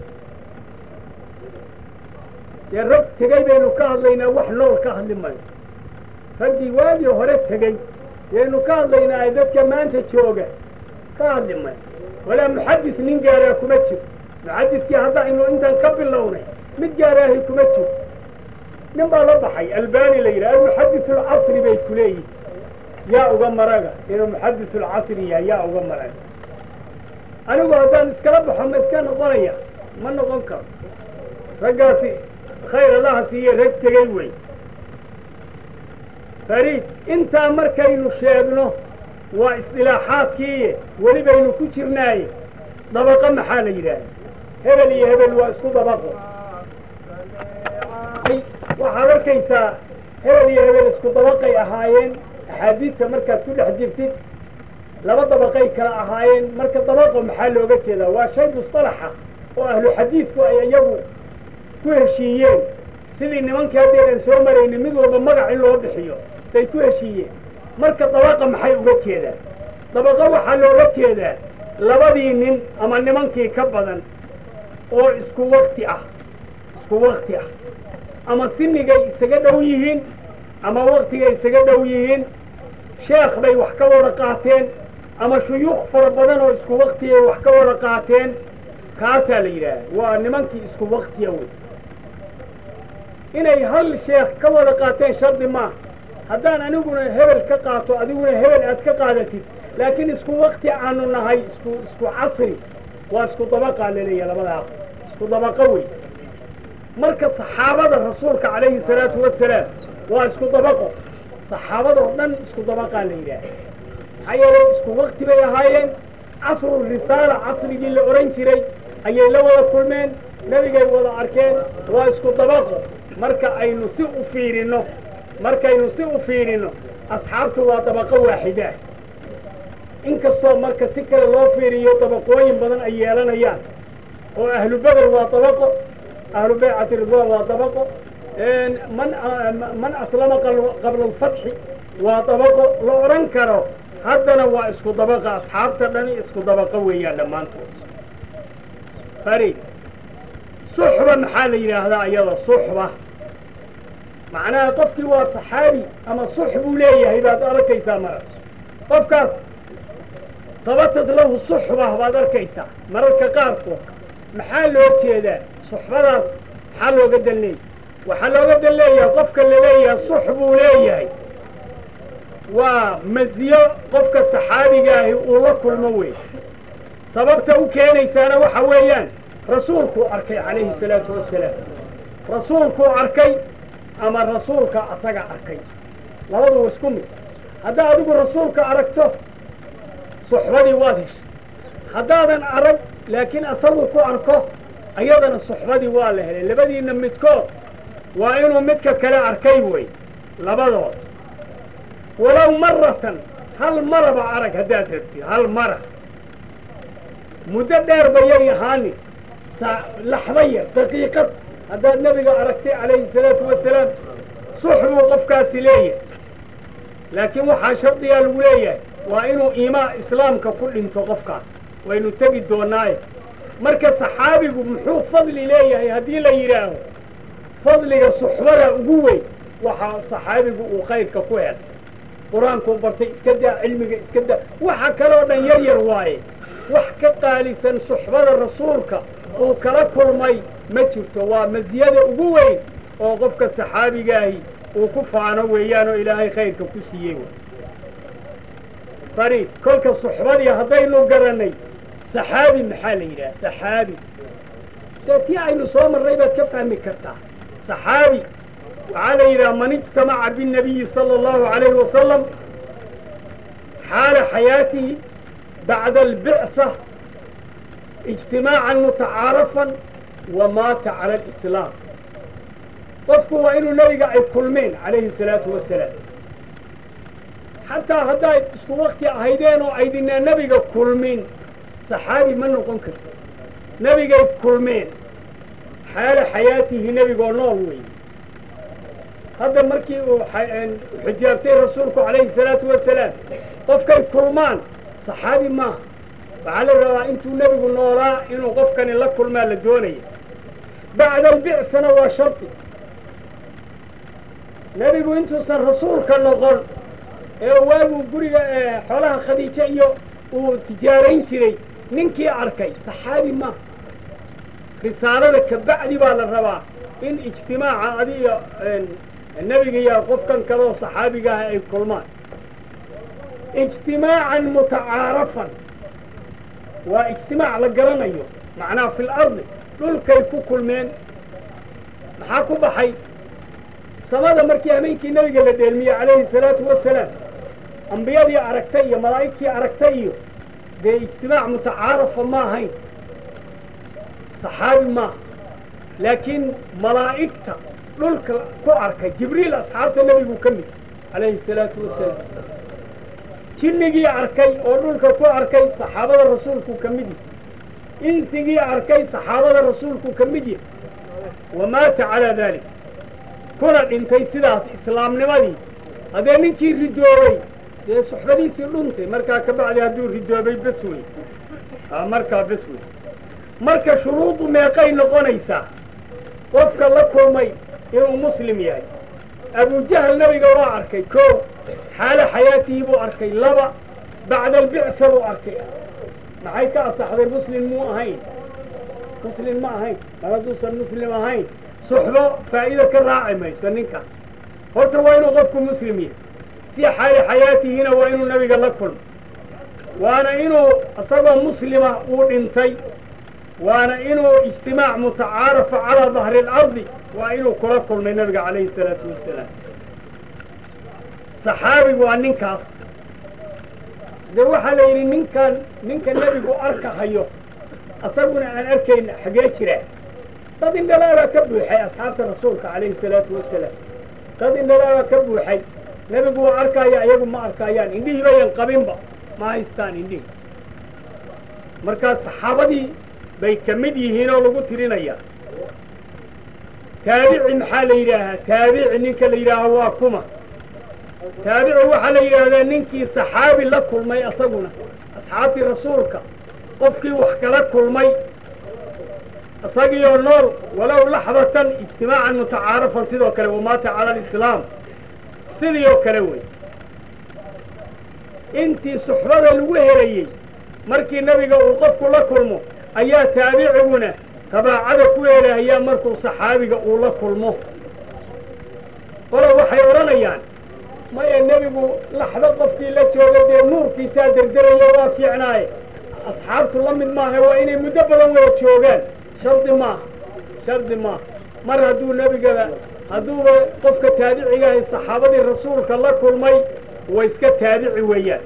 dee rag tegey baynu ka hadlaynaa wax nool ka hadli mayo raggii waagii hore tegey yaynu ka hadlaynaa dadka maanta jooga ka hadli mayo walaa muxadis nin gaaraa kuma jiro muxadiskii haddaynu intan ka bilownay mid gaaraahi kuma jiro nin baa la baxay albani la yidhaha almuxadis alcasri bay ku leeyihin yaa uga maraga inuu muxadis alcasri yahay yaa uga maraga anigu haddaan iskala baxo ma iska noqonaya ma noqon karo raggaasi khayr allaha siiye rag tegey wey fariid intaa markaynu sheegno waa isdilaaxaadkiiye weli baynu ku jirnaaye dabaqo maxaa la yidhaahda hebel iyo hebel waa isku dabaqo waxaad arkaysaa hebel iyo hebel isku dabaqay ahaayeen axaadiidta markaad ku dhex jirtid laba dabaqay kala ahaayeen marka dabaqo maxaa looga jeedaa waa shay mustalaxa oo ahlu xadiidku ay iyagu ku heshiiyeen sidii nimankii haddaynan soo maraynin mid walba magac in loo bixiyo bay ku heshiiyeen marka dabaqa maxay uga jeedaan dabaqo waxaa looga jeedaa labadii nin ama nimankii ka badan oo isku wakti ah isku wakti ah ama sinigay isaga dhow yihiin ama waktigay isaga dhow yihiin sheekh bay wax ka wada qaateen ama shuyuukh fara badan oo isku waktigay wax ka wada qaateen kaasaa la yidhaaha waa nimankii isku waktiya wey inay hal sheekh ka wada qaateen shardi maaha haddaan aniguna hebel ka qaato adiguna hebel aad ka qaadatid laakiin isku wakti aanu nahay isku isku casri waa isku dabaqaa laleeyahay labadaa isku dabaqo wey marka saxaabada rasuulka calayhi salaatu wasalaam waa isku dabaqo saxaabadoo dhan isku dabaqaa la yidhaaha maxaa yeelay isku wakti bay ahaayeen casru risaala casrigii la odhan jiray ayay la wada kulmeen nebigay wada arkeen waa isku dabaqo marka aynu si u fiirinno markaynu si u fiirinno asxaabtu waa dabaqo waaxidaah inkastoo marka si kale loo fiiriyo dabaqooyin badan ay yeelanayaan oo ahlu beder waa dabaqo ahlu baycati ridwaan waa dabaqo man man aslama qabla alfatxi waa dabaqo la odhan karo haddana waa isku dabaqa asxaabta dhani isku dabaqo weeyaan dhammaantood fari suxba maxaa la yidhaahdaa iyada suxba macnaha qofkii waa saxaabi ama sux buu leeyahay baad arkaysaa mara qofkaas dabatad lahu suxba baad arkaysaa mararka qaarkood maxaa loo jeedaa suxbadaas maxaa looga dan leeyahay waxaa looga dan leeyahay qofka la leeyahay sux buu leeyahay waa masiyo qofka saxaabigaahi uu la kulmo wey sababta u keenaysaana waxa weeyaan rasuulkuu arkay calayhi salaatu wasalaam rasuulkuu arkay ama rasuulka asaga arkay labadu isku mid haddaa adigu rasuulka aragto suxbadii waad heshay haddaadan arag laakiin asagu ku arko ayadana suxbadii waa la helay labadiinna midkood waa inuu midka kale arkay wey labadood walow maratan hal maraba arag haddaad rabtid hal mara muddo dheer bayay ahaani laxda yar daqiiqad haddaad nebiga aragtay calayhi salaatu wasalaam sux buu qofkaasi leeyahay laakiin waxaa shardigaa lagu leeyahay waa inuu iimaan islaamka ku dhinto qofkaas waynu tegi doonnaaye marka saxaabigu muxuu fadli leeyahay haddii la yidhaaho fadliga suxbada ugu weyn waxaa saxaabigu uu khayrka ku helay qur-aankuu bartay iska daa cilmiga iska daa waxa kaloo dhan yar yar waaye wax ka qaalisan suxbada rasuulka uu kala kulmay ma jirto waa masiyada ugu weyn oo qofka saxaabigaahi uu ku faano weeyaan oo ilaahay khayrka ku siiyey fariid kolka suxbadii haddaynu garannay saxaabi maxaa la yidhaha saxaabi dee tii aynu soo marray baad ka fahmi kartaa saxaabi waxaa la yidhaha man ijtamaca biاnnabiyi sala allahu alayhi wasalam xaala xayaatihi bacda albicsa ijtimaacan mutacaarafan wa maata cala alislaam qofku waa inuu nebiga ay kulmeen calayhi salaatu wasalaam xataa haddaad isku wakti ahaydeen oo aydinaa nebiga kulmin saxaabi ma noqon karto nebigay kulmeen xaala xayaatihi nebigoo nool weeye hadda markii uu xijaabtay rasuulku calayhi salaatu wasalaam qofkay kulmaan saxaabi maaha waxaa la rabaa intuu nebigu noolaa inuu qofkani la kulmaa la doonaya bacda albicfana waa shardi nebigu intuusan rasuulka noqon ee waaguu guriga xoolaha khadiijo iyo uu tijaarayn jiray ninkii arkay saxaabi maaha risaalada ka bacdi baa la rabaa in ijtimaaca adiga nebiga iyo qofkan kaleoo saxaabigaah ay kulmaan ijtimaacan mutacaarafan waa ijtimaac la garanayo macnaha fi lardi dhulkay ku kulmeen maxaa ku baxay samada markii habeenkii nebiga la dheelmiyey calayhi salaatu wasalaam ambiyadii aragtay iyo malaa'igtii aragtay iyo dee ijtimaac mutacaarafa ma ahayn saxaabi maaha laakiin malaa'igta dhulka ku arkay jibriil asxaabta nebigu ka mid calayhi salaatu wasalaam jinnigii arkay oo dhulka ku arkay saxaabada rasuulku ka mid yahy insigii arkay saxaabada rasuulku ka mid yahy wa maata calaa daalik kuna dhintay sidaas islaamnimadii haddee ninkii ridoobay dee suxbadiisii dhuntay markaa ka bacdi hadduu ridoobay bes wey markaa bes wey marka shuruudu meeqay noqonaysaa qofka la kulmay inuu muslim yahay abujahal nebiga waa arkay koow xaalo xayaatihii buu arkay laba bacda albicsa buu arkay maxay ka asaxday muslim muu ahayn muslim ma ahayn mar hadduusan muslim ahayn suxbo faa'iida ka raaci mayso ninkaas horta waa inuu qofku muslim yahay fii xaali xayaatihina waa inuu nebiga la kulmo waana inuu isagoo muslima uu dhintay waana inuu ijtimaac mutacaarafa calaa dahri اlardi waa inuu kula kulmay nebiga calayhi الsalaatu wasalaam saxaabigu waa ninkaas de waxaa la yidhi ninkan ninka nebigu arkahayo asaguna aan arkayna xagee jiraa dad indhalaabaa ka buuxay asxaabta rasuulka calayhi salaatu wasalaam dad indhalaabaa ka buuxay nebigu waa arkaya iyagu ma arkayaan indhihii bayan qabinba ma haystaan indhihii markaa saxaabadii bay ka mid yihiin oo lagu tirinayaa taabici maxaa la yidhaahaa taabici ninka la yidhaaha waa kuma taabici waxaa la yidhaahdaa ninkii saxaabi la kulmay asaguna asxaabtii rasuulka qofkii wax kala kulmay isagiioo nool walow laxdatan ijtimaacan mutacaarafan sidoo kale wamaata cala alislaam sidii oo kale wey intii suxbada lagu helayey markii nebiga uu qofku la kulmo ayaa taabiciguna tabaacada ku helahayaa markuu saxaabiga uu la kulmo qolo waxay odhanayaan maya nebigu laxdo qofkii la jooga dee nuurkiisaa derderaya waa fiicnaaye asxaabtu la mid maaha waa inay muddo badan wada joogaan shardi maaha shardi maaha mar hadduu nebigaba hadduuba qofka taabicigahay saxaabadii rasuulka la kulmay way iska taabici weeyaan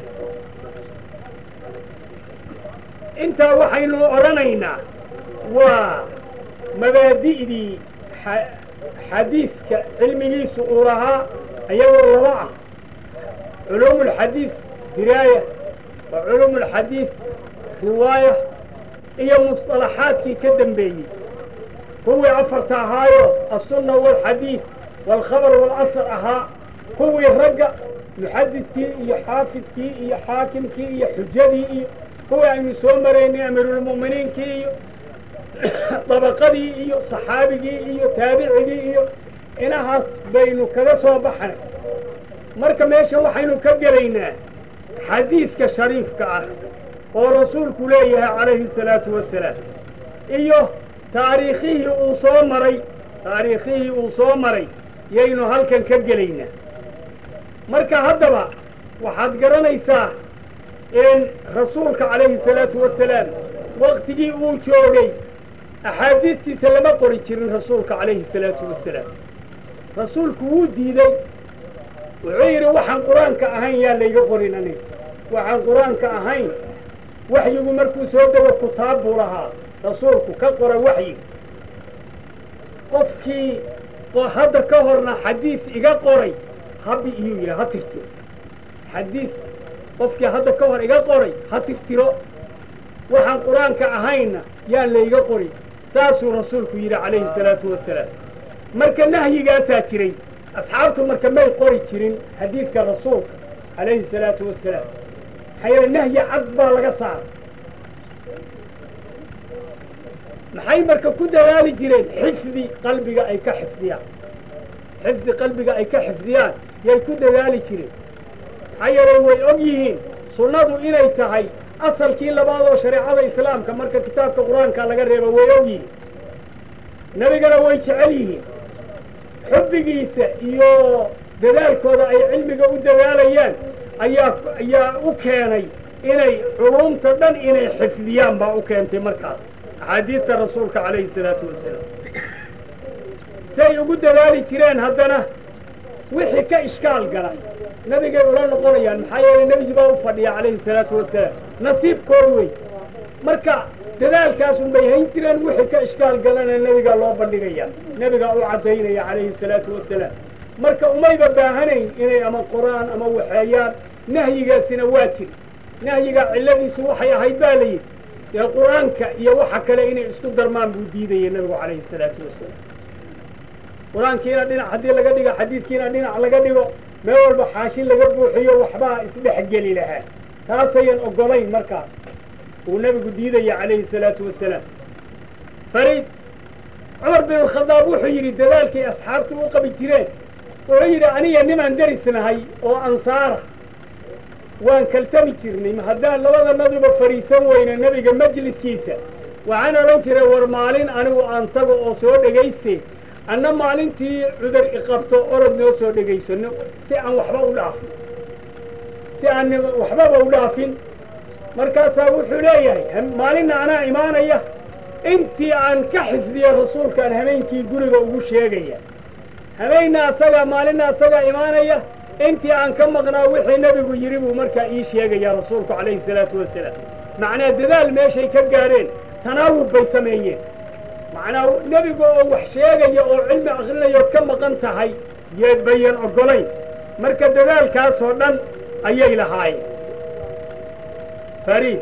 intaa waxaynu odhanaynaa waa mabaadi'dii xadiiska cilmigiisu uu lahaa iyagoo laba ah culuumu ulxadiis diraaya wa culuumu ulxadiis riwaaya iyo musطalaxaadkii ka dembeeyey kuwii afarta ahaayo aلsunna wاlxadiid wاlkhabar wاlasar ahaa kuwii ragga muxadidkii iyo xaafidkii iyo xaakimkii iyo xujadii iyo kuwii aynu soo maraynay amiiruulmu'miniinkii iyo dabaqadii iyo saxaabigii iyo taabicigii iyo inahaas baynu kaga soo baxnay marka meesha waxaynu ka gelaynaa xadiiska shariifka ah oo rasuulku leeyahay calayhi salaatu wasalaam iyo taariikhihii uu soo maray taariikhihii uu soo maray yaynu halkan ka gelaynaa marka haddaba waxaad garanaysaa in rasuulka calayhi salaatu wasalaam waktigii uu joogay axaadiistiisa lama qori jirin rasuulka calayhi salaatu wasalaam rasuulku wuu diiday wuxuu yidhi waxaan qur-aanka ahayn yaa layga qorin aniga waxaan qur-aanka ahayn waxyigu markuu soo dego kutaab buu lahaa rasuulku ka qora waxyiga qofkii hadda ka horna xadiis iga qoray habi iyuu yidhi ha tirtiro xadiis qofkii hadda ka hor iga qoray ha tirtiro waxaan qur-aanka ahaynna yaan layga qorin saasuu rasuulku yidhi calayhi salaatu wasalaam marka nahyigaasaa jiray asxaabtu marka may qori jirin xadiidka rasuulka calayhi salaatu wasalaam maxaa yeele nahyi cad baa laga saaray maxay marka ku dadaali jireen xifdi qalbiga ay ka xifdiyaan xifdi qalbiga ay ka xifdiyaan yay ku dadaali jireen maxaa yeele way og yihiin sunnadu inay tahay asalkii labaad oo shareecada islaamka marka kitaabka qur-aanka laga reebo way og yihiin nebigana way jecel yihiin xubbigiisa iyo dadaalkooda ay cilmiga u dadaalayaan ayaa ayaa u keenay inay culumta dhan inay xifdiyaan baa u keentay markaas axaadiidta rasuulka calayhi salaatu wasalaam say ugu dadaali jireen haddana wixii ka ishkaal gala nebigay ula noqonayaan maxaa yeelay nebigi baa u fadhiya calayhi salaatu wasalaam nasiibkood wey marka dadaalkaasun bay hayn jireen wixii ka ishkaal galana nebigaa loo bandhigaya nebigaa u caddaynaya calayhi salaatu wasalaam marka umayba baahanayn inay ama qoraan ama waxeeyaan nahyigaasina waa jir nahyigaa cilladiisu waxay ahayd baa layidhi dee qur-aanka iyo waxa kale inay isku darmaan buu diidaya nebigu calayhi salaatu wasalaam qur-aankiina dhinac haddii laga dhigo xadiidkiina dhinac laga dhigo meel walba xaashi laga buuxiyo waxbaa isdhexgeli lahaa taasayan oggolayn markaas uu nebigu diidaya calayhi salaatu wasalaam fariid cumar bin alkhadaab wuxuu yidhi dadaalkay asxaabtu u qabi jireen wuxuu yidhi aniga nimaan derisnahay oo ansaara waan kaltami jirnay haddaan labadanaduba fadhiisan weyna nebiga majliskiisa waxaan odhan jiray war maalin anigu aan tago oo soo dhegayste anna maalintii cudur iqabto orod noo soo dhegaysano si aan waxba u dhaafin si aan waxbaba u dhaafin markaasaa wuxuu leeyahay maalinna anaa imaanaya intii aan ka xifdiyo rasuulkaan habeenkii guriga ugu sheegaya habeenna asagaa maalinna asagaa imaanaya intii aan ka maqnaa wixii nebigu yidhi buu markaa ii sheegayaa rasuulku calayhi salaatu wasalaam macnaa dadaal meeshay ka gaadheen tanaawub bay sameeyeen macnaa nebigu oo wax sheegaya oo cilmi akhrinayood ka maqan tahay yeed bayan oggolayn marka dadaalkaasoo dhan ayay lahaayeen fariid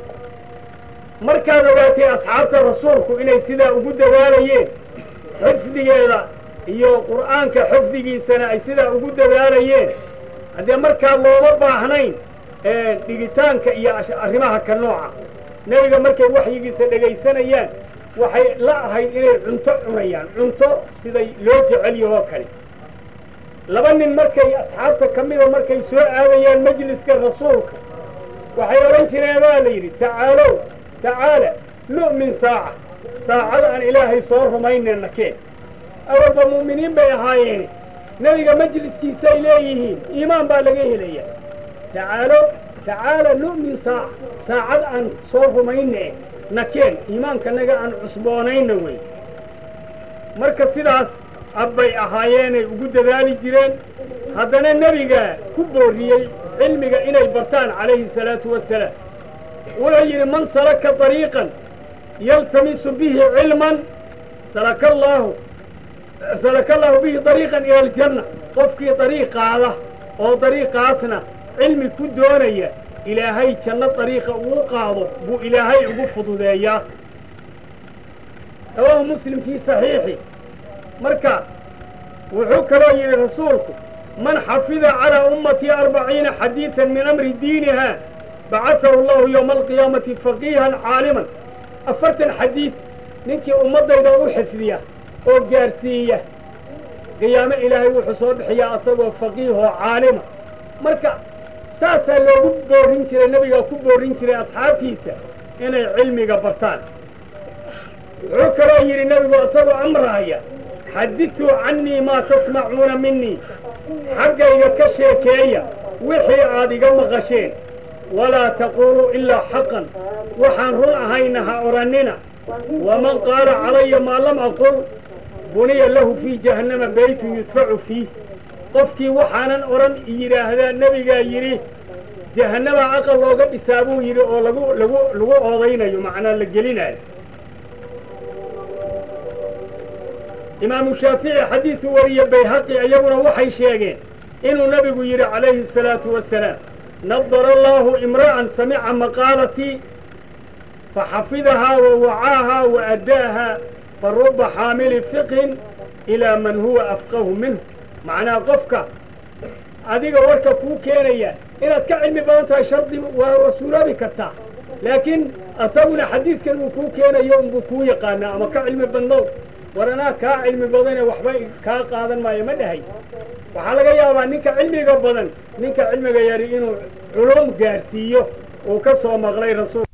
markaad ogaatay asxaabta rasuulku inay sidaa ugu dadaalayeen xifdigeeda iyo qur'aanka xifdigiisana ay sidaa ugu dadaalayeen haddee markaa looma baahnayn dhigitaanka iyo arrimaha ka nooca nebiga markay waxyigiisa dhegaysanayaan waxay la ahayd inay cunto cunayaan cunto siday loo jecel yahoo kale laba nin markay asxaabta ka mida markay soo aadayaan majliska rasuulka waxay odhan jireen baa la yidhi tacaalow tacaala nu'min saaca saacada aan ilaahay soo rumaynayna keen awalba mu'miniin bay ahaayeene nebiga majliskiisay leeyihiin iimaan baa laga helayaa tacaalo tacaala nu'min saaca saacad aan soo rumayne nakeen iimaankanaga aan cusboonayna wey marka sidaas abbay ahaayeenay ugu dadaali jireen haddana nebiga ku boorriyey cilmiga inay bartaan calayhi salaatu wasalaam wuxuu yidhi man salaka dariiqan yaltamisu bihi cilman salaka allaahu salaka allaahu bihi dariiqan ila aljanna qofkii dariiq qaada oo dariiqaasna cilmi ku doonaya ilaahay janno dariiqa uu qaado buu ilaahay ugu fududeeyaa rawaahu muslim fii saxiixi marka wuxuu kaloo yidhi rasuulku man xafida calaa ummatii arbaciina xadiidan min amri diiniha bacasahu allahu yowma alqiyaamati faqiihan caaliman afartan xadiid ninkii ummaddayda u xifdiya oo gaarsiiya qiyaamo ilaahay wuxuu soo bixiyaa asagoo faqiihoo caalima marka saasaa loogu boorin jiray nebigaa ku boorin jiray asxaabtiisa inay cilmiga bartaan wuxuu kaloo yidhi nebigu isagoo amrahaya xadisuu cannii maa tasmacuuna minii xaggayga ka sheekeeya wixii aad iga maqasheen walaa taquuluu ilaa xaqan waxaan run ahayna ha odhannina waman qaala calaya maa lam aqul buniya lahu fii jahannama beytun yudfacu fiih qofkii waxaanan odhan yidhaahdaa nebigaa yidhi jahannama aqal looga dhisaa buu yidhi oo lagu lagu lagu oodaynayo macnaa la gelinayo imaamu shaafici xadiisu wariye bayhaqi iyaguna waxay sheegeen inuu nebigu yidhi calayhi asalaatu wasalaam nadara allaahu imra'an samica maqaalatii faxafidahaa wa wacaahaa wa addaahaa fa ruba xaamili fiqhin ilaa man huwa afqahu minhu macnaa qofka adiga warka kuu keenaya inaad ka cilmi badan tahay shardi waa suuroobi kartaa laakiin asaguna xadiidkan uu kuu keenayo unbuu kuu yaqaanaa ama ka cilmi badnow war anaa kaa cilmi badane waxba kaa qaadan maayo ma dhahays waxaa laga yaabaa ninka cilmiga badan ninka cilmiga yari inuu culum gaarsiiyo uu ka soo maqlay rasuul